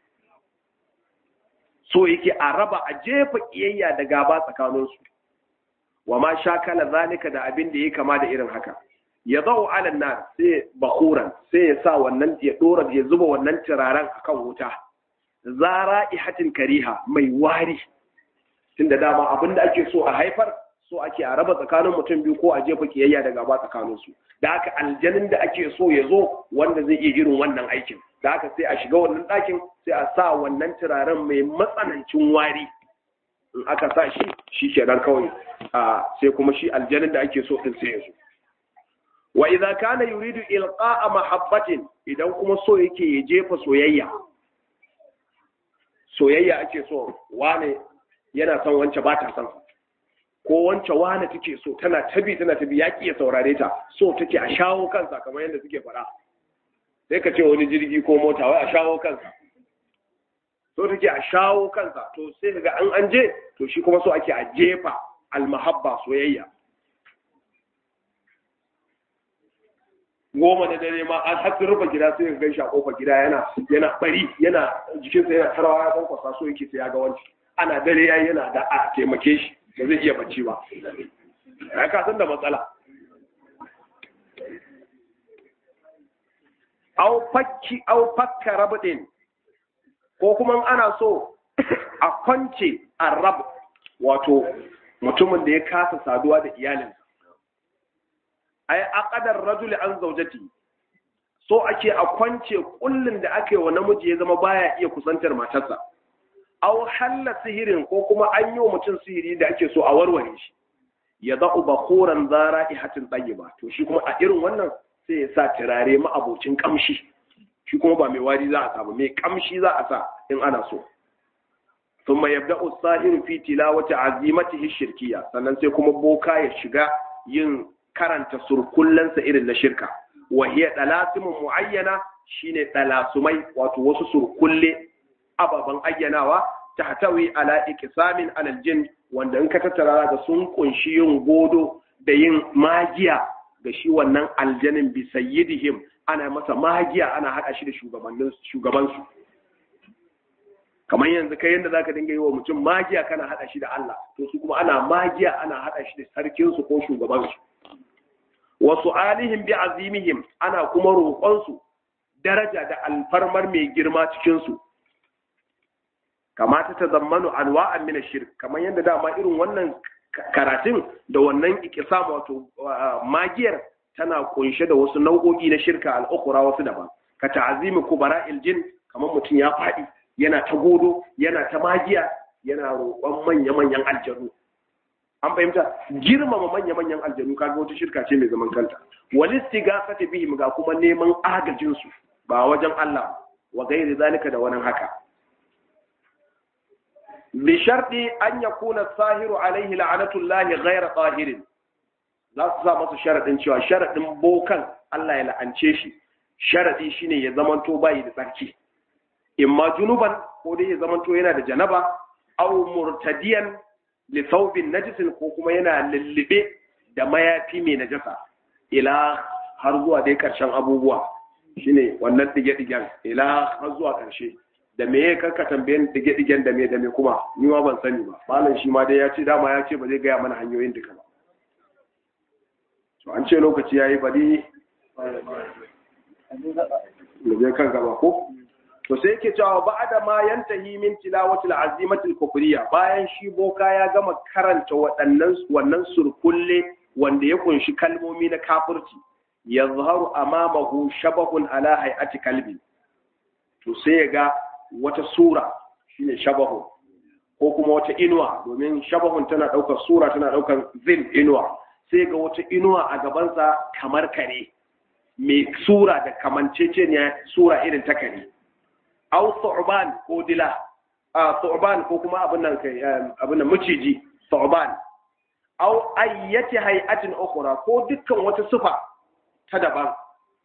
so yake a raba a jefa kiyayya da gaba tsakaninsu wa ma shakala zalika da abin da ya kama da irin haka ya zau alan nar sai bakuran sai ya sa wannan ya dora ya zuba wannan turaren akan wuta zara ihatin kariha mai wari tunda dama abin da ake so a haifar so ake a raba tsakanin mutum biyu ko a jefa kiyayya da gaba tsakanin su da haka aljanin da ake so ya zo wanda zai iya irin wannan aikin da haka sai a shiga wannan ɗakin sai a sa wannan turaren mai matsanancin wari in aka sa shi shi kenan kawai sai kuma shi aljanin da ake so din sai ya zo wa idza kana yuridu ilqa'a mahabbatin idan kuma so yake ya jefa soyayya soyayya ake so wane yana son wance ba ta son ko wance wane take so tana tabi tana tabi ya ya saurare ta so take a shawo kansa kamar yadda suke faɗa sai ka ce wani jirgi ko mota wai a shawo kansa so take a shawo kansa to sai kaga an an je to shi kuma so ake a jefa almahabba soyayya goma da dare ma an har rufe gida sai ka gaishe a kofar gida yana yana bari yana jikinsa yana tarawa ya kwankwasa so yake sai ya ga wanci ana dare yayi yana da a taimake shi ba zai iya bacci ba ya ka san da matsala au fakki au fakka rabdin ko kuma ana so a kwance arab wato mutumin da ya kasa saduwa da iyalinsa ay aqadar rajuli an zawjati so ake a kwance kullun da aka yi wa namiji ya zama baya iya kusantar matarsa aw halla sihirin ko kuma an yi wa mutum sihiri da ake so a warware shi ya za'u bakhuran zara'ihatin tayyiba to shi kuma a irin wannan sai ya sa turare ma'abocin kamshi shi kuma ba mai wari za a samu mai kamshi za a sa in ana so thumma yabda'u as-sahiru fi tilawati azimatihi shirkiya sannan sai kuma boka ya shiga yin karanta surkullansa irin na shirka wa hiya dalasimun muayyana shine dalasumai wato wasu surkulle ababan ayyanawa tahtawi ala iqsamin alal jin wanda in ka tattara da sun kunshi yin godo da yin magiya ga shi wannan aljanin bi sayyidihim ana masa magiya ana hada shi da shugabannin shugabansu kamar yanzu kai yanda zaka dinga yi wa mutum magiya kana hada shi da Allah to su kuma ana magiya ana hada shi da sarkin su ko shugabansu wa su'alihim bi azimihim ana kuma roƙon su daraja da alfarmar mai girma cikin su kamata ta zammanu anwa'an min shirk kamar yadda dama irin wannan karatun da wannan ikisam wato magiyar tana kunshe da wasu nau'o'i na shirka al'ukura wasu daban ka ta'azimi kubara'il jin kamar mutum ya faɗi yana ta godo yana ta magiya yana roƙon manya-manyan aljanu an fahimta girmama manya-manyan aljanu kaga wata shirka ce mai zaman kanta walisti gafata bihim ga kuma neman agajin su ba wajen Allah wa gairi zalika da wani haka bi sharɗi an yakuna sahiru alaihi la'anatullahi ghayra tahirin za su sa masa sharaɗin cewa sharaɗin bokan Allah ya la'ance shi sharaɗi shine ya zamanto bayi da tsarki imma junuban ko dai ya zamanto yana da janaba aw murtadiyan li thawbin najisin ko kuma yana lullube da mayafi mai najasa ila har zuwa dai karshen abubuwa shine wannan dige-digen ila har zuwa karshe da me ya karka tambayen dige-digen da me da me kuma ni ma ban sani ba malam shi ma dai ya ce dama ya ce ba zai gaya mana hanyoyin duka ba to an ce lokaci yayi bari da zai kan gaba ko to sai yake cewa ba'da ma yantahi min tilawati al-azimati al-kufriya bayan shi boka ya gama karanta waɗannan wannan surkulle wanda ya kunshi kalmomi na kafirci yazharu amamahu shabahun ala hay'ati kalbi to sai ya ga wata sura shine shabahu ko kuma wata inuwa domin shabahun tana ɗaukar sura tana ɗaukar zil inuwa sai ga wata inuwa a gabansa kamar kare mai sura da kamanceceniya sura irin ta kare au thu'ban ko dila a thu'ban ko kuma abin nan kai abin nan maciji thu'ban au ayyati hay'atin ukhra ko dukkan wata sifa ta daban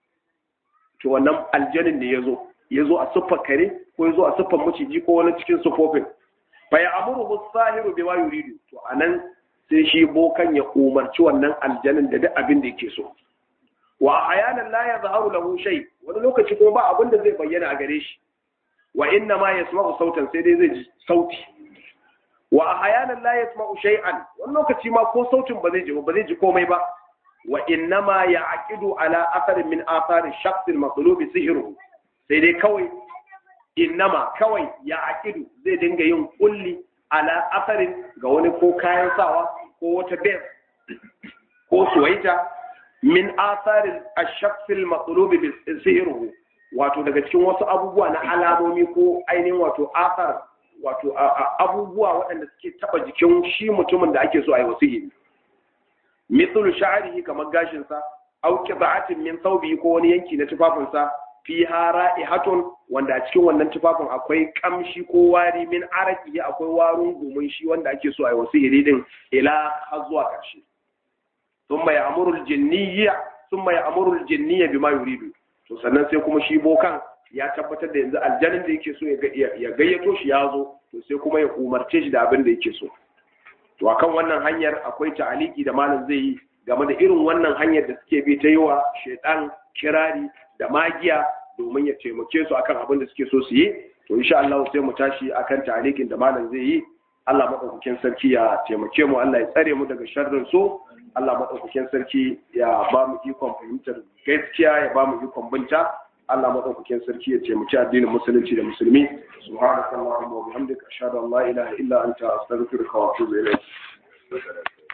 to wannan aljanin ne yazo yazo a siffar kare ko yazo a siffar maciji ko wani cikin sufofin fa ya'muru as-sahiru bima yuridu to anan sai shi bokan ya umarci wannan aljanin da duk abin da yake so wa ayanan la yazharu lahu shay wani lokaci kuma ba abin da zai bayyana a gare shi wa inna ma yasma'u sautan sai dai zai ji sauti wa ayanan la yasma'u shay'an wani lokaci ma ko sautin ba zai ji ba zai ji komai ba wa inna ma ya'qidu ala atharin min athari shakhs al-maqlub sihruhu sai dai kawai innama kawai ya'qidu zai dinga yin kulli ala asarin ga wani ko kayan sawa ko wata bes ko suwaita min asarin ashakfil matsalobi sihiru wato daga cikin wasu abubuwa na alamomi ko ainihin wato asar wato abubuwa waɗanda suke taɓa jikin shi mutumin da ake so a yi wasu hiri mithlu sha'arihi kamar gashinsa au qita'atin min thawbihi ko wani yanki na tufafinsa fi ra'ihatun wanda a cikin wannan tufafin akwai kamshi ko wari min araki akwai warun gumin shi wanda ake so a yi wasu iri din ila har zuwa ƙarshe sun mai amurul jinniya sun mai amurul jinniya bi ma yuridu to sannan sai kuma shi bokan ya tabbatar da yanzu aljanin da yake so ya gayyato shi ya zo to sai kuma ya umarce shi da abin da yake so to akan wannan hanyar akwai ta'aliki da malam zai yi game da irin wannan hanyar da suke bi ta yi wa shaidan kirari da magiya domin ya taimake su akan abin da suke so su yi to insha Allah sai mu tashi akan talikin da malam zai yi Allah madaukakin sarki ya taimake mu Allah ya tsare mu daga sharrin so Allah madaukakin sarki ya ba mu ikon fahimtar gaskiya ya ba mu ikon binta Allah madaukakin sarki ya taimaki addinin musulunci da musulmi subhanakallahumma wa bihamdika ashhadu an la ilaha illa anta astaghfiruka wa atubu ilayk